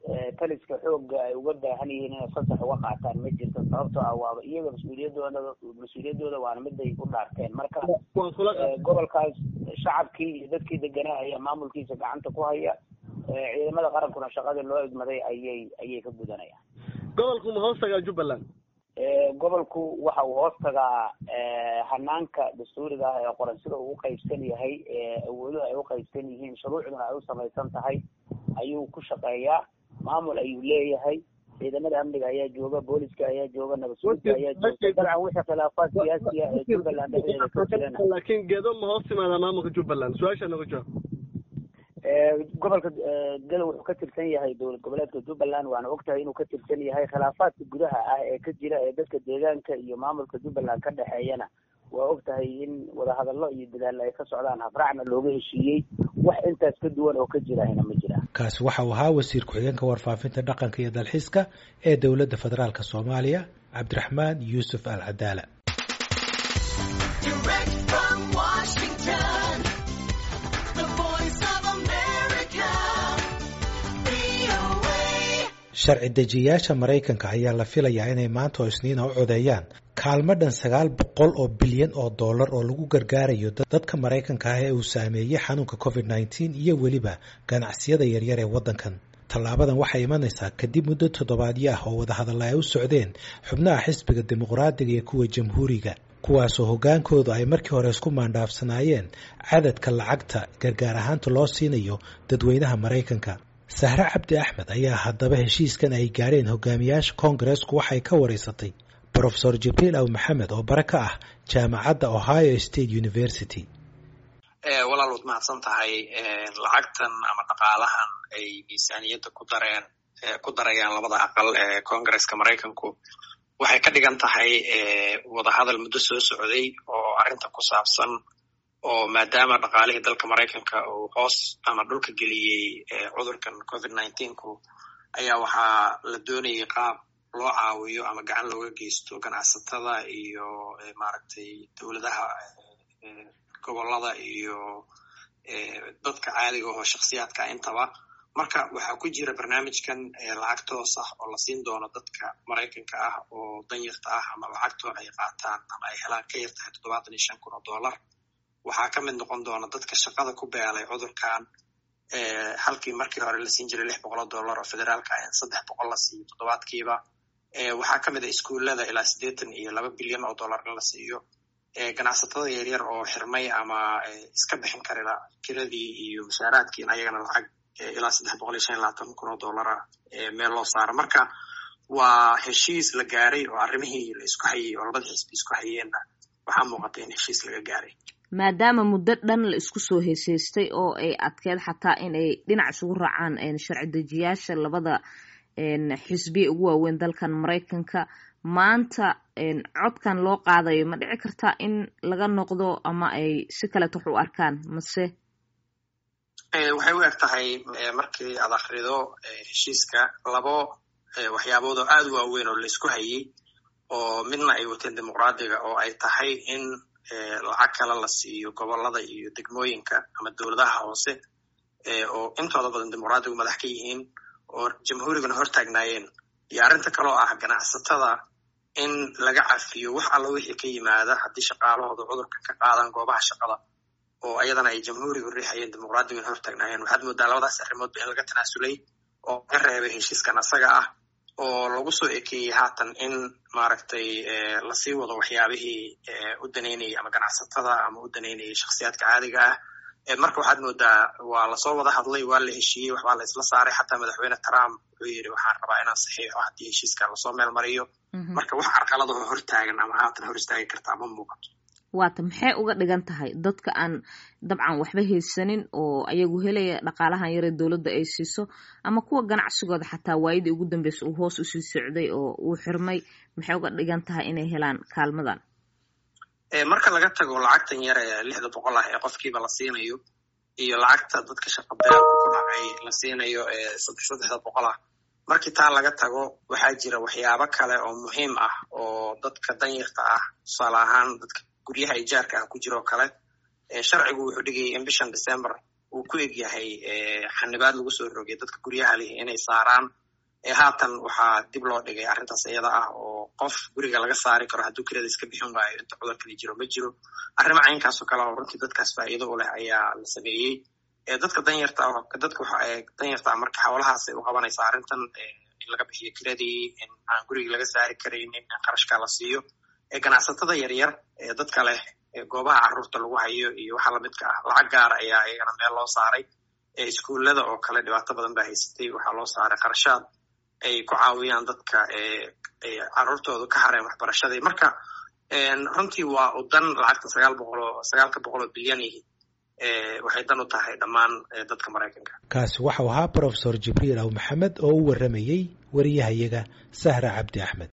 taliska xoogga ay uga baahan yihiin inay fasax uga qaataan ma jirto sababtoo ah waaba iyaga mas-uuliyadooda mas-uuliyadooda waana miday u dhaarteen marka gobolkaas shacabkii iyo dadkii deganaa ayaa maamulkiisa gacanta ku haya ciidamada qarankuna shaqadii loo idmaday ayay ayay ka gudanayaan gobolku ma hoos tagaa jubbaland gobolku waxa uu hoos tagaa hanaanka dastuuriga ah ee qoran sida uu uqaybsan yahay awooduhu ay uqaybsan yihiin shuruucduna ay u samaysan tahay ayuu ku shaqeeyaa maamul ayuu leeyahay ciidamada amniga ayaa jooga booliska ayaa jooga nabadsuulka ayaa jooga dabcan wixii khilaafaad siyaasi ah ee jubbaland dhexdeeda ka jirana laakiin gedo ma hoos timaadaa maamulka jubbaland su-aasha naga jawaab gobolka gado wuxuu ka tirsan yahay dowlad goboleedka jubbaland waana ogtahay inuu ka tirsan yahay khilaafaadka gudaha ah ee ka jira ee dadka deegaanka iyo maamulka jubbaland ka dhexeeyana waa ogtahay in wadahadallo iyo dadaal ay ka socdaan habraacna looga heshiiyey wax intaas ka duwan oo ka jirahna ma jiraan kaasi waxa uu ahaa wasiir ku-xigeenka warfaafinta dhaqanka iyo dalxiiska ee dowladda federaalk soomaaliya cabdiraxmaan yuusuf al cadaala sharci dejiyayaasha maraykanka ayaa la filayaa inay maanta oo isniina u codeeyaan kaalmo dhan sagaal boqol oo bilyan oo dollar oo lagu gargaarayo dadka maraykanka ah ee uu saameeyey xanuunka covid nneteen iyo weliba ganacsiyada yaryar ee waddankan tallaabadan waxay imanaysaa kadib muddo toddobaadyo ah oo wadahadalla ay u socdeen xubnaha xisbiga dimuqraadiga iyo kuwa jamhuuriga kuwaasoo hoggaankoodu ay markii hore isku maandhaafsanaayeen cadadka lacagta gargaar ahaanta loo siinayo dadweynaha maraykanka sahre cabdi axmed ayaa haddaba heshiiskan ay gaadheen hogaamiyaasha koongareesku waxay ka wareysatay brofesor jibriil aw maxamed oo bare ka ah jaamacadda ohio state university walaal waad mahadsan tahay lacagtan ama dhaqaalahan ay miisaaniyadda ku dareen ku darayaan labada aqal ee koongareska maraykanku waxay ka dhigan tahay wadahadal muddo soo socday oo arrinta ku saabsan oo maadaama dhaqaalihii dalka maraykanka uu hoos ama dhulka geliyey cudurkan covid nineteenku ayaa waxaa la doonayay qaab loo caawiyo ama gacan looga geysto ganacsatada iyo maaragtay dowladaha gobolada iyo dadka caadiga oo shaksiyaadka intaba marka waxaa ku jira barnaamijkan lacag toos ah oo la siin doono dadka maraykanka ah oo danyarta ah ama lacagtooda ay qaataan ama ay helaan ka yar tahay toddobaatan iyo shan kun oo dollar waxaa ka mid noqon doona dadka shaqada ku beelay cudurkan halkii markii hore la siin jiray lix boqol oo dollar oo federaalka ah in saddex boqol la siiyo toddobaadkiiba waxaa ka mid a iskuullada ilaa siddeetan iyo laba bilyan oo dollar in la siiyo ganacsatada yaryar oo xirmay ama iska bixin karila kiradii iyo mushaaraadkiin ayagana lacag ilaa saddex boqol iyo shan iyo labaatan kun oo dollara meel loo saaro marka waa heshiis la gaaray oo arrimihii la isku hayey oo labada xisbi isku hayeenna waxaa muuqata in heshiis laga gaaray maadaama muddo dhan la isku soo heeseystay oo ay adkeed xataa in ay dhinac isugu raacaan sharci dejiyaasha labada xisbiya ugu waaweyn dalkan maraykanka maanta codkan loo qaadayo ma dhici kartaa in laga noqdo ama ay si kaleeto wax u arkaan mase waxay u eg tahay markii aad akrido heshiiska labo waxyaabood oo aad u waaweyn oo la isku hayey oo midna ay wateen dimuqraadiga oo ay tahay in lacag kale la siiyo gobolada iyo degmooyinka ama dowladaha hoose oo intooda badan dimuqraadigu madax ka yihiin oo jamhuuriguna hortaagnaayeen iyo arrinta kaloo ah ganacsatada in laga cafiyo wax alla wixii ka yimaada haddii shaqaalahooda cudurka ka qaadaan goobaha shaqada oo ayadana ay jamhuurigu riixayeen dimuqraadigun hortaagnaayeen waxaad moodaa labadaas arrimoodba in laga tanaasulay oo laga reebay heshiiskan asaga ah oo lagu soo ekeeyey haatan in maaragtay lasii wado waxyaabihii u danaynayay ama ganacsatada ama u danaynayay shakhsiyaadka caadiga ah marka waxaad moodaa waa lasoo wada hadlay waa la heshiiyey waxbaa la isla saaray xataa madaxweyne trump wuxuu yidhi waxaan rabaa inaan saxiixo haddii heshiiska lasoo meel mariyo marka wax carqaladahoo hortaagan ama haatan hor istaagi kartaa ma muuqato waata maxay uga dhigan tahay dadka aan dabcan waxba haysanin oo ayagu helaya dhaqaalahan yare dowladda ay siiso ama kuwa ganacsigooda xataa waayadii ugu dambeysa uu hoos usii socday oo uu xirmay maxay uga dhigan tahay inay helaan kaalmadan marka laga tago lacagtan yar ee lixda boqol ah ee qofkiiba la siinayo iyo lacagta dadka shaqabeelka ku dhacay la siinayo ee saddex saddexda boqol ah markii taa laga tago waxaa jira waxyaabo kale oo muhiim ah oo dadka danyarta ah tusaale ahaan dadka guryaha ijaarka ah ku jiroo kale sharcigu wuxuu dhigayay in bishan december uu ku eg yahay xanibaad lagu soo rogay dadka guryaha leh inay saaraan haatan waxaa dib loo dhigay arrintaas iyada ah oo qof guriga laga saari karo hadduu kirada iska bixin waayo inta cudurkani jiro ma jiro arrimo caynkaas oo kale oo runtii dadkaas faa'iido u leh ayaa la sameeyey dadka danyarta dadka danyarta marka hawlahaasay u qabanaysaa arrintan in laga bixiyo kiradii in aan gurigii laga saari karaynin in qarashka la siiyo ganacsatada yaryar ee dadka leh goobaha carruurta lagu hayo iyo waxa lamidka ah lacag gaara ayaa iyagana meel loo saaray iskuullada oo kale dhibaato badan baa haysatay waxaa loo saaray qarashaad ay ku caawiyaan dadka carruurtooda ka hareen waxbarashadii marka runtii waa u dan lacagta sagaal boqol oo sagaalka boqol oo bilyan ihi waxay dan u tahay dhammaan dadka maraykanka kaasi waxau ahaa brofesor jibriil aw maxamed oo u warramayey wariyahayaga sahra cabdi axmed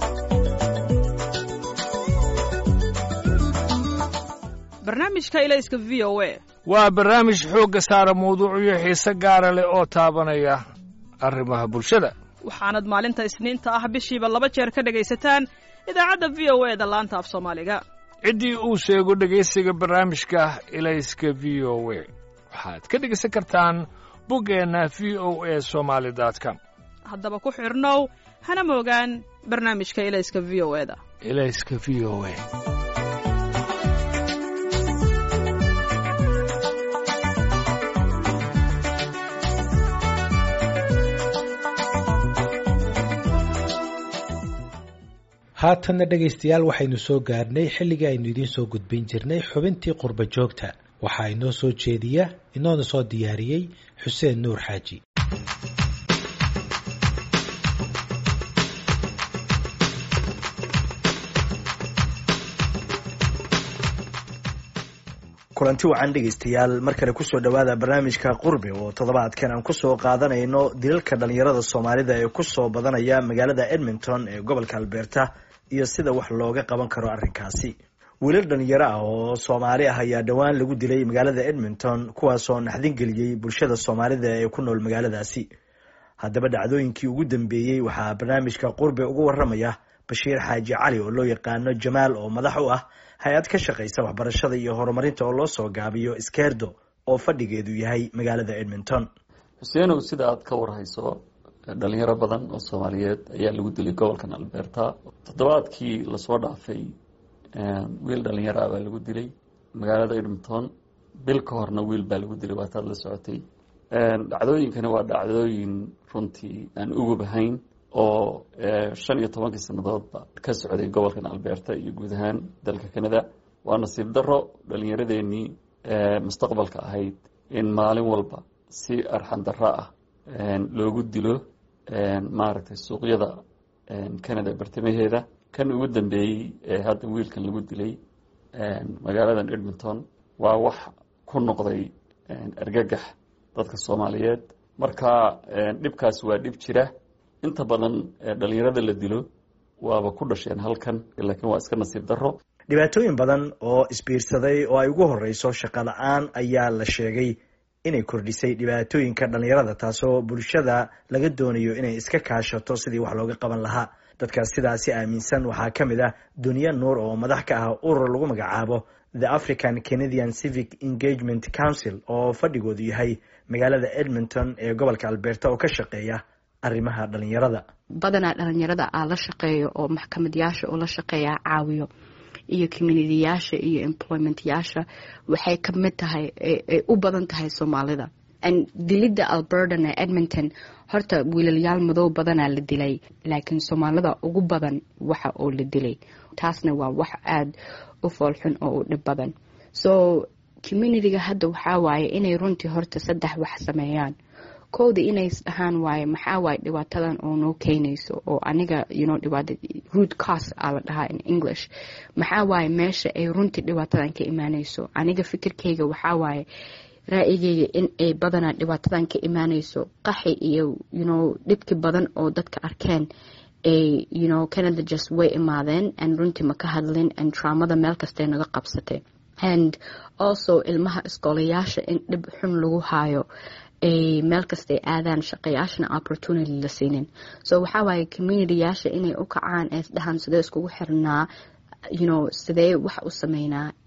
barnaamijka ilayska v o a waa barnaamij xoogga saara mawduucyo xiise gaara leh oo taabanaya arrimaha bulshada waxaanad maalinta isniinta ah bishiiba laba jeer ka dhegaysataan idaacadda v o e da laanta af soomaaliga ciddii uu sheego dhegaysiga barnaamijka ilayska v o e waxaad ka dhegaysan kartaan boggeenna v o e somaali com haddaba ku xidhnow hana moogaan barnaamijka ilayska v o e da ilayska v o e haatanna dhegaystayaal waxaynu soo gaarnay xilligii aynu idiin soo gudbin jirnay xubintii qurba joogta waxaa inoo soo jeediya inoona soo diyaariyey xuseen nuur xaaji kulanti wacan dhegaystayaal mar kale kusoo dhowaada barnaamijka qurbi oo toddobaadkan aan kusoo qaadanayno dilalka dhalinyarada soomaalida ee kusoo badanaya magaalada edmonton ee gobolka alberta iyo sida wax looga qaban karo arrinkaasi wiilal dhalinyaro ah oo soomaali ah ayaa dhowaan lagu dilay magaalada edmonton kuwaasoo naxdin geliyey bulshada soomaalida ee ku nool magaaladaasi haddaba dhacdooyinkii ugu dambeeyey waxaa barnaamijka qurbi uga waramaya bashiir xaaji cali oo loo yaqaano jamaal oo madax u ah hay-ad ka shaqaysa waxbarashada iyo horumarinta oo loo soo gaabiyo skerdo oo fadhigeedu yahay magaalada edmonton xuseenow sida aad ka warhayso dhalinyaro badan oo soomaaliyeed ayaa lagu dilay gobolkan alberta toddobaadkii lasoo dhaafay wiil dhalinyaro ah baa lagu dilay magaalada edmonton bil ka horna wiil baa lagu dilay waataad la socotay dhacdooyinkani waa dhacdooyin runtii aan ugubahayn oo shan iyo tobankii sanadoodba ka socday gobolkan alberta iyo guud ahaan dalka canada waa nasiib daro dhalinyaradeenii mustaqbalka ahayd in maalin walba si arxan daro ah loogu dilo maaragtay suuqyada canada bartamaheeda kan ugu dambeeyey ee hadda wiilkan lagu dilay magaaladan edmonton waa wax ku noqday argagax dadka soomaaliyeed marka dhibkaas waa dhib jira inta badan dhalinyarada la dilo waaba ku dhasheen halkan laakiin waa iska nasiib daro dhibaatooyin badan oo isbiirsaday oo ay ugu horeyso shaqo la-aan ayaa la sheegay inay kordhisay dhibaatooyinka dhalinyarada taasoo bulshada laga doonayo inay iska kaashato sidii wax looga qaban lahaa dadkaas sidaasi aaminsan waxaa ka mid ah duniya nuur oo madax ka ah urur lagu magacaabo the african canadian civic engagement council oo fadhigoodu yahay magaalada edmonton ee gobolka alberta oo ka shaqeeya arrimaha dhalinyarada badanaa dhalinyarada aa la shaqeeyo oo maxkamadayaasha oo la shaqeeya caawiyo iyo communitiyaasha iyo employmentyaasha waxay ka mid tahay ay u badan tahay soomaalida dilidda albertan ee edmonton horta wiilalyaal madow badanaa la dilay laakiin soomaalida ugu badan waxa oo la dilay taasna waa wax aada u foolxun oo u dhib badan so communitiga hadda waxaa waaye inay runtii horta saddex wax sameeyaan kowda inay isdhahaan waaye maxaa waaye dhibaatadan oo noo keenayso oo aniga yuno dhibaata root cos aa la dhahaa in english maxaa waaye meesha ay runtii dhibaatadan ka imaanayso aniga fikirkayga waxaa waaye ra'yigayga in ay badanaa dhibaatadan ka imaanayso qaxi iyo yuno dhibki badan oo dadka arkeen ay yuno canada just way imaadeen and runtii ma ka hadlin and traumada meel kastay naga qabsatay and also ilmaha iskoolayaasha in dhib xun lagu haayo ay meel kastay aadaan shaqayaashana opportunity la siinin so waxaa waaye communityyaasha inay u kacaan ee isdhahaan sidee iskugu xirnaa you know sidee wax u sameynaa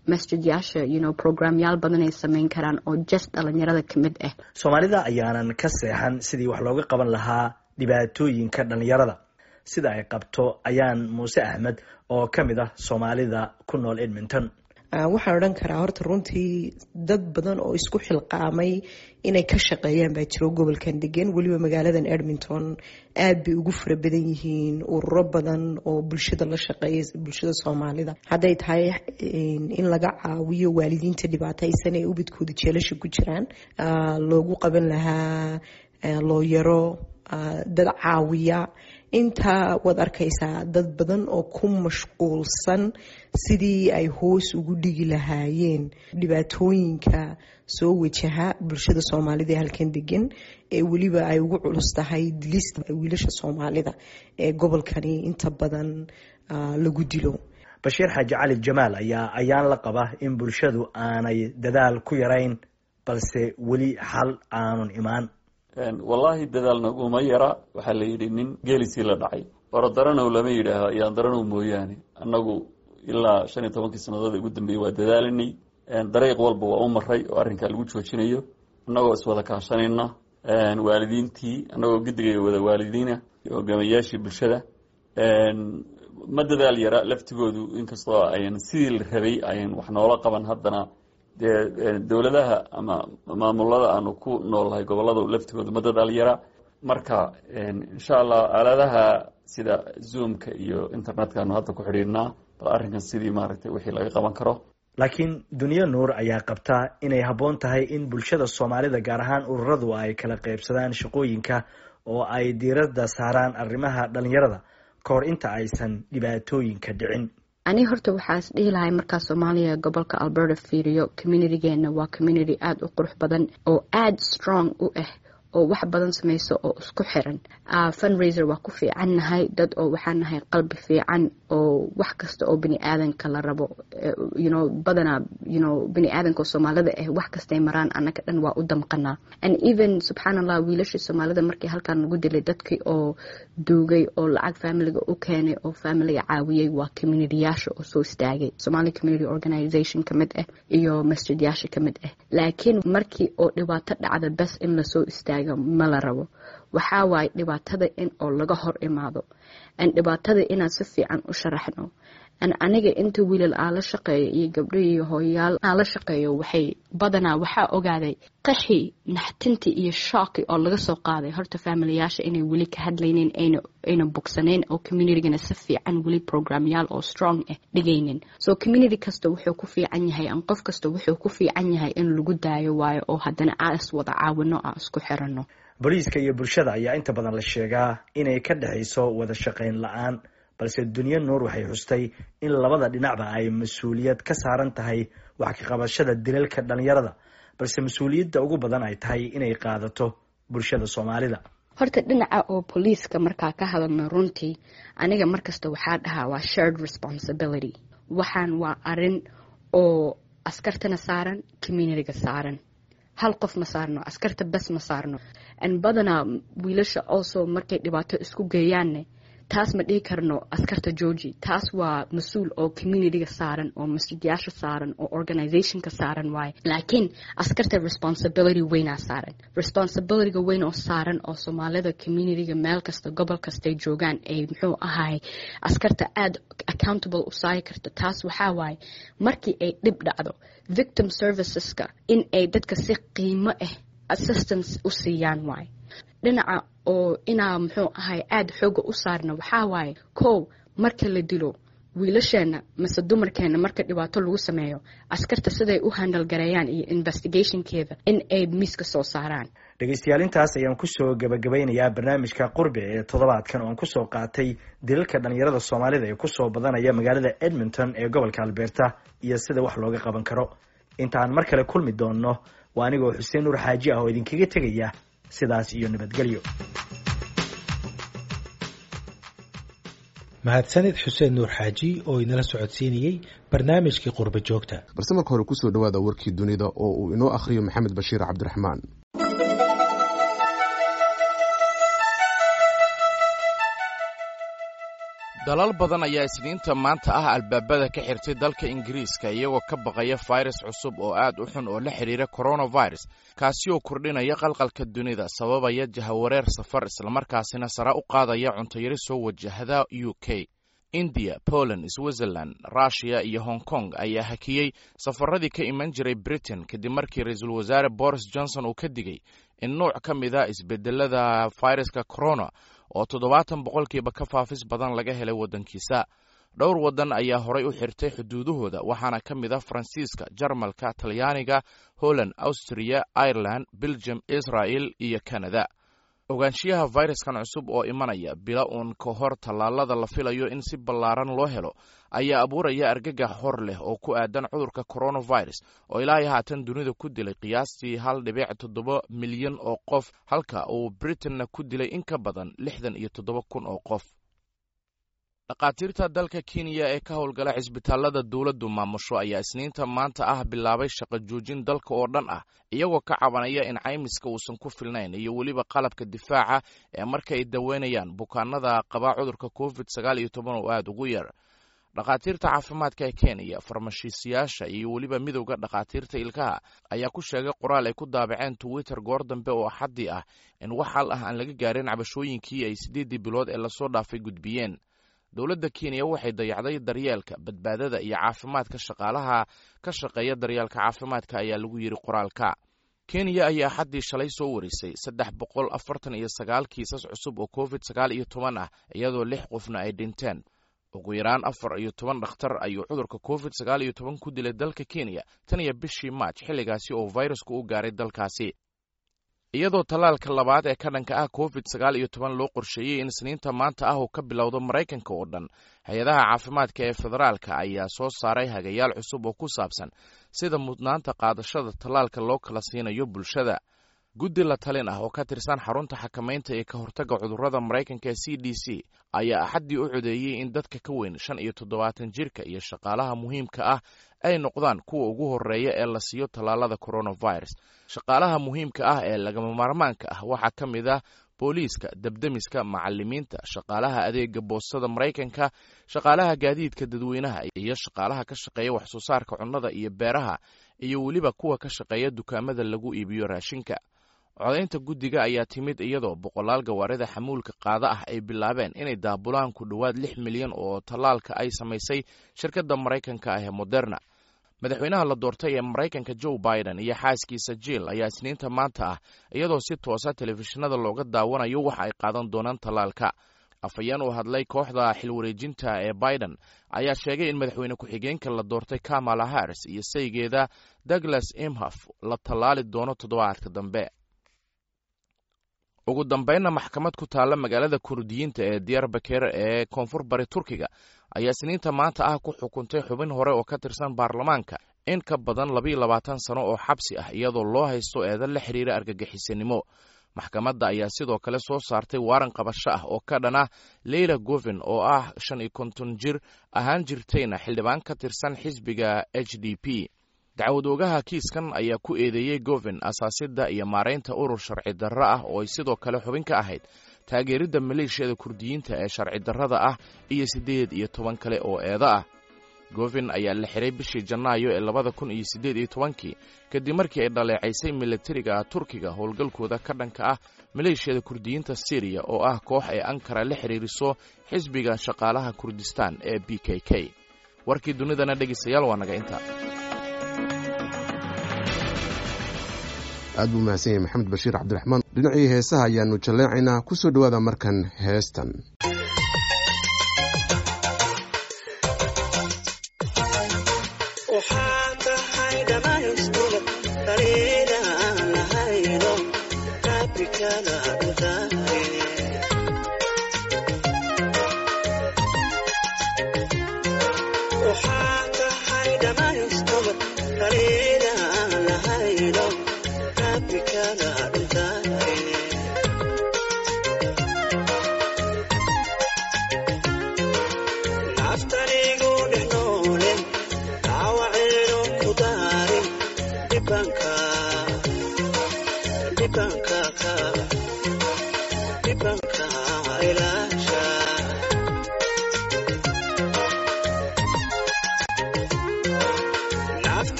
masjidyaasha you know programyaal badan ay sameyn karaan oo just dhalinyarada ka mid ah soomaalida ayaanan ka seexan sidii wax looga qaban lahaa dhibaatooyinka dhalinyarada sida ay qabto ayaan muuse axmed oo ka mid ah soomaalida ku nool edmonton waxaan odhan karaa horta runtii dad badan oo isku xilqaamay inay ka shaqeeyaan baa jiro gobolkan degan weliba magaaladan edmonton aad bay ugu fara badan yihiin ururo badan oo bulshada la shaqeeya bulshada soomaalida hadday tahay in laga caawiyo waalidiinta dhibaataysan ee ubadkooda jeelasha ku jiraan loogu qaban lahaa looyaro dad caawiya intaa waad arkaysaa dad badan oo ku mashquulsan sidii ay hoos ugu dhigi lahaayeen dhibaatooyinka soo wajaha bulshada soomaalida ee halkan degan ee weliba ay ugu culus tahay dilista wiilasha soomaalida ee gobolkani inta badan lagu dilo bashiir xaaji cali jamaal ayaa ayaan la qaba in bulshadu aanay dadaal ku yarayn balse weli xal aanun imaan wallaahi dadaal naguma yara waxaa la yidhi nin geelisii la dhacay orodaranow lama yidhaaho ayaan daranow mooyaane annagu ilaa shan iyo tobankii sannadood ugu dambeeyey waa dadaalinay dariiq walba waa u maray oo arrinkaa lagu joojinayo annagoo iswada kaashanayna waalidiintii annagoo guddiga wada waalidiina iyo hogaamayaashii bulshada ma dadaal yara laftigoodu inkastoo ayan sidii la rabay ayan wax noola qaban haddana dee dowladaha ama maamulada aanu ku noolnahay gobolada laftigooda ma dadaal yara marka insha allah aaladaha sida zoomka iyo internetka aanu hadda ku xidhiidhnaa bal arrinkan sidii maaragtay wixii laga qaban karo laakiin dunyo nuur ayaa qabta inay habboon tahay in bulshada soomaalida gaar ahaan ururadu ay kala qaybsadaan shaqooyinka oo ay diiradda saaraan arrimaha dhalinyarada ka hor inta aysan dhibaatooyinka dhicin ani horta waxaas dhihi lahay markaa soomaaliya gobolka alberta fiiriyo communitygeena waa community aada u qurux badan oo aada strong u ah oo wax badan samayso oo isku xiran funraiser waa ku fiican nahay dad oo waxaan nahay qalbi fiican oo wax kasta oo bini aadanka la rabo you know badanaa you know bini aadanka oo soomaalida ah wax kastay maraan annaga dhan waa u damqanaa and even subxaan allah wiilashii soomaalida markii halkaan lagu dilay dadkii oo duugay oo lacag familiga u keenay oo familiga caawiyey waa communityyaasha oo soo istaagay somali community organization ka mid ah iyo masjidyaasha ka mid ah laakiin markii oo dhibaato dhacda bes in lasoo istaago ma la rabo waxaa waaye dhibaatada in oo laga hor imaado an dhibaatada inaan si fiican u sharaxno an aniga inta wiilal aan la shaqeeyo iyo gabdho iyo hooyayaal aan la shaqeeyo waxay badanaa waxaa ogaaday qaxi naxtintii iyo shooki oo laga soo qaaday horta faamilayaasha inay weli ka hadlaynin ayna bogsanayn oo communitygana si fiican weli programyaal oo strong ah dhigaynin so community kasta wuxuu ku fiican yahay an qof kasta wuxuu ku fiican yahay in lagu daayo waayo oo haddana aa is wada caawino aa isku xirano booliiska iyo bulshada ayaa inta badan la sheegaa inay ka dhexayso wada shaqayn la-aan balse dunyo nuur waxay xustay in labada dhinacba ay mas-uuliyad ka saaran tahay wax ka qabashada dilalka dhalinyarada balse mas-uuliyadda ugu badan ay tahay inay qaadato bulshada soomaalida horta dhinaca oo booliiska markaa ka hadalno runtii aniga markasta waxaa dhahaa waa shared responsibility waxaan waa arin oo askartana saaran communityga saaran hal qof ma saarno askarta bes ma saarno an badanaa wiilasha also markay dhibaato isku geeyaanne taas ma dhihi karno askarta georgi taas waa mas-uul oo communityga saaran oo masjidyaasha saaran oo organizationka saaran waaye laakiin askarta responsibility weynaa saaran responsibilityga weyn oo saaran oo soomaalida communityga meel kasta gobol kastay joogaan ay muxuu ahay askarta aada accountable u saari karto taas waxaa waaye markii ay dhib dhacdo victim serviceska in ay dadka si qiimo ah assistance u siiyaan waaye dhinaca oo inaa muxuu ahay aada xooga u saarna waxaa waaye kow marka la dilo wiilasheena mase dumarkeena marka dhibaato lagu sameeyo askarta siday u handalgareeyaan iyo investigationkeeda in ay miiska soo saaraan dhegaystayaal intaas ayaan kusoo gabagabeynayaa barnaamijka qurbi ee toddobaadkan ooan kusoo qaatay dilalka dhalinyarada soomaalida ee kusoo badanaya magaalada edmonton ee gobolka alberta iyo sida wax looga qaban karo intaan mar kale kulmi doonno waa anigoo xuseen nuur xaaji ah oo idinkaga tegaya sidaas iyo nabadgelyo mahadsanid xuseen nuur xaaji oo inala socodsiinayey barnaamijkii qurba joogta balse marka hore kusoo dhawaada warkii dunida oo uu inoo akhriyo maxamed bashiir cabdiraxmaan dalal badan ayaa isniinta maanta ah albaabada ka xirtay dalka ingiriiska iyagoo ka baqaya fayras cusub oo aad u xun oo la xidhiira coronavirus kaasi oo kordhinaya qalqalka dunida sababaya jahawareer safar islamarkaasina sare u qaadaya cuntayari soo wajahda u k indiya poland switzerland rushiya iyo hong kong ayaa hakiyey safaradii ka iman jiray britain kadib markii ra-iisul wasaare boris johnson uu ka digay in nuuc ka mida isbedelada fayraska corona oo toddobaatan boqolkiiba ka faafis badan laga helay waddankiisa dhowr waddan ayaa horay u xirtay xuduudahooda waxaana ka mid ah faransiiska jarmalka talyaaniga holland austriya ireland belgium israel iyo canada ogaanshiyaha fayraskan cusub oo imanaya bila uun ka hor tallaalada la filayo in si ballaaran loo helo ayaa abuuraya argagax hor leh oo ku aadan cudurka coronavirus oo ilaahay haatan dunida ku dilay qiyaastii hal dhibic toddoba milyan oo qof halka uu britanna ku dilay in ka badan lixdan iyo toddoba kun oo qof dhakhaatiirta dalka kenya ee ka howlgala cisbitaalada dowladdu maamusho ayaa isniinta maanta ah bilaabay shaqo joojin dalka oo dhan ah iyagoo ka cabanaya in caymiska uusan ku filnayn iyo weliba qalabka difaaca ee marka ay daweynayaan bukaanada qaba cudurka covid sagaal iyo toban oo aada ugu yar dhakhaatiirta caafimaadka ee kenya farmashiisayaasha iyo weliba midowda dhakhaatiirta ilkaha ayaa ku sheegay qoraal ay ku daabaceen twitter goor dambe oo axaddii ah in wax hal ah aan laga gaarin cabashooyinkii ay siddeeddii bilood ee lasoo dhaafay gudbiyeen dowladda kenya waxay dayacday daryeelka badbaadada iyo caafimaadka shaqaalaha ka shaqeeya daryeelka caafimaadka ayaa lagu yidhi qoraalka kenya ayaa xaddii shalay soo warisay saddex boqol afartan iyo sagaal kiisas cusub oo covid sagaal iyo toban ah iyadoo lix qofna ay dhinteen ugu yaraan afar iyo toban dhakhtar ayuu cudurka covid sagaal iyo toban ku dilay dalka kenya tan iyo bishii maaj xilligaasi oo fayrasku u gaaray dalkaasi iyadoo tallaalka labaad ee ka dhanka ah covid sagaal iyo toban loo qorsheeyey in isniinta maanta ah uu ka bilowdo maraykanka oo dhan hay-adaha caafimaadka ee federaalka ayaa soo saaray hagayaal cusub oo ku saabsan sida mudnaanta qaadashada tallaalka loo kala siinayo bulshada guddi la talin ah oo ka tirsan xarunta xakamaynta ee ka hortagga cudurrada maraykanka ee c d c ayaa axaddii u codeeyey in dadka ka weyn shan iyo toddobaatan jirka iyo shaqaalaha muhiimka ah ay noqdaan kuwa ugu horreeya ee la siiyo tallaalada coronavirus shaqaalaha muhiimka ah ee lagama maarmaanka ah waxaa ka mid ah booliiska debdemiska macalimiinta shaqaalaha adeega boostada maraykanka shaqaalaha gaadiidka dadweynaha iyo shaqaalaha ka shaqeeya waxsoo saarka cunnada iyo beeraha iyo weliba kuwa ka shaqeeya dukaamada lagu iibiyo raashinka codaynta guddiga ayaa timid iyadoo boqolaal gawaarida xamuulka qaada ah ay bilaabeen inay daabulaan ku dhowaad lix milyan oo tallaalka ay samaysay shirkadda maraykanka ah ee moderna madaxweynaha la doortay ee maraykanka joe biden iyo xaaskiisa jiil ayaa isniinta maanta ah iyadoo si toosa telefishinada looga daawanayo waxa ay qaadan doonaan tallaalka afhayeen uu hadlay kooxda xilwareejinta ee biden ayaa sheegay in madaxweyne ku-xigeenka la doortay kamala harris iyo saygeeda douglas imhof la tallaali doono toddobaadka dambe ugu dambeynna maxkamad ku taalla magaalada kurdiyiinta ee diyarbaker ee koonfur bari turkiga ayaa isniinta maanta ah ku xukuntay xubin hore oo ka tirsan baarlamaanka in ka badan labayo labaatan sano oo xabsi ah iyadoo loo haysto eedan la xiriira argagixisanimo maxkamadda ayaa sidoo kale soo saartay waaran qabasho ah oo ka dhan ah leyla govin oo ah shan iyo konton jir ahaan jirtayna xildhibaan ka tirsan xisbiga h d p dacwad oogaha kiiskan ayaa ku eedeeyey govin asaasidda iyo maaraynta urur sharci darro ah oo ay sidoo kale xubin ka ahayd taageeridda maleeshiyada kurdiyiinta ee sharci darrada ah iyo siddeed iyo toban kale oo eedo ah govin ayaa la xiray bishii janaayo ee labada kun iyo siddeed iyo tobankii kadib markii ay dhaleecaysay milatariga turkiga howlgalkooda ka dhanka ah maleeshiyada kurdiyiinta syriya oo ah koox ay ankara la xiriiriso xisbiga shaqaalaha kurdistaan ee b k k warkii dunidana dhegeystayaal waa naga inta aad buu mahadsan yahay maxamed bashiir cabdiraxmaan dhinacii heesaha ayaanu jalleecaynaa ku soo dhowaada markan heestan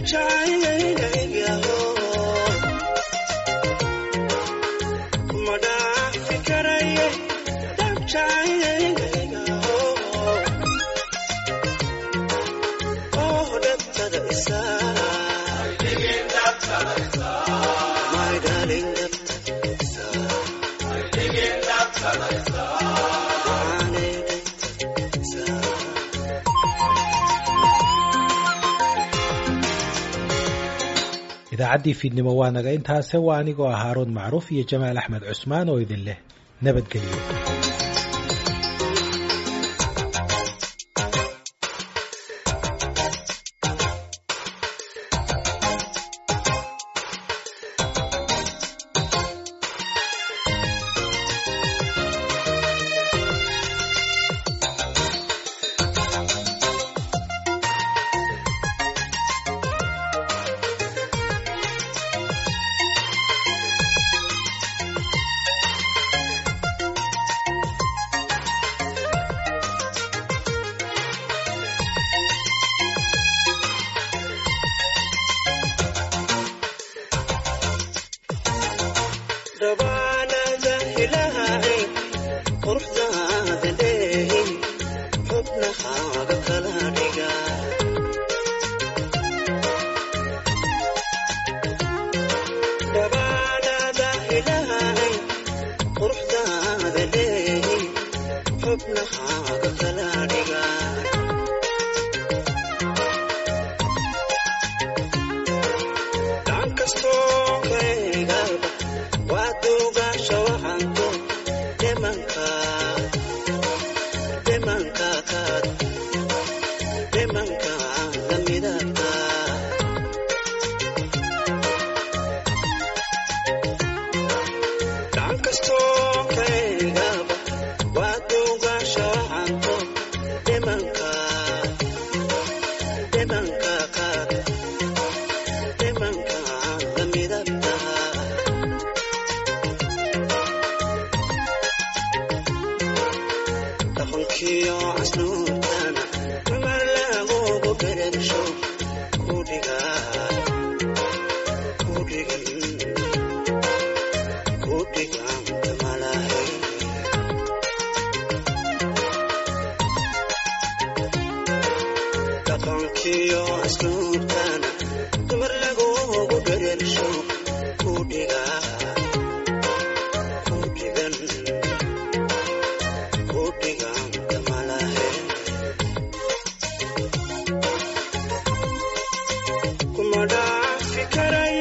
idaacaddii fiidnimo waa naga intaase waa anigoo ah haaruun macruuf iyo jamaal axmed cusmaan oo idin leh nabadgelyo kuma dhaafi karay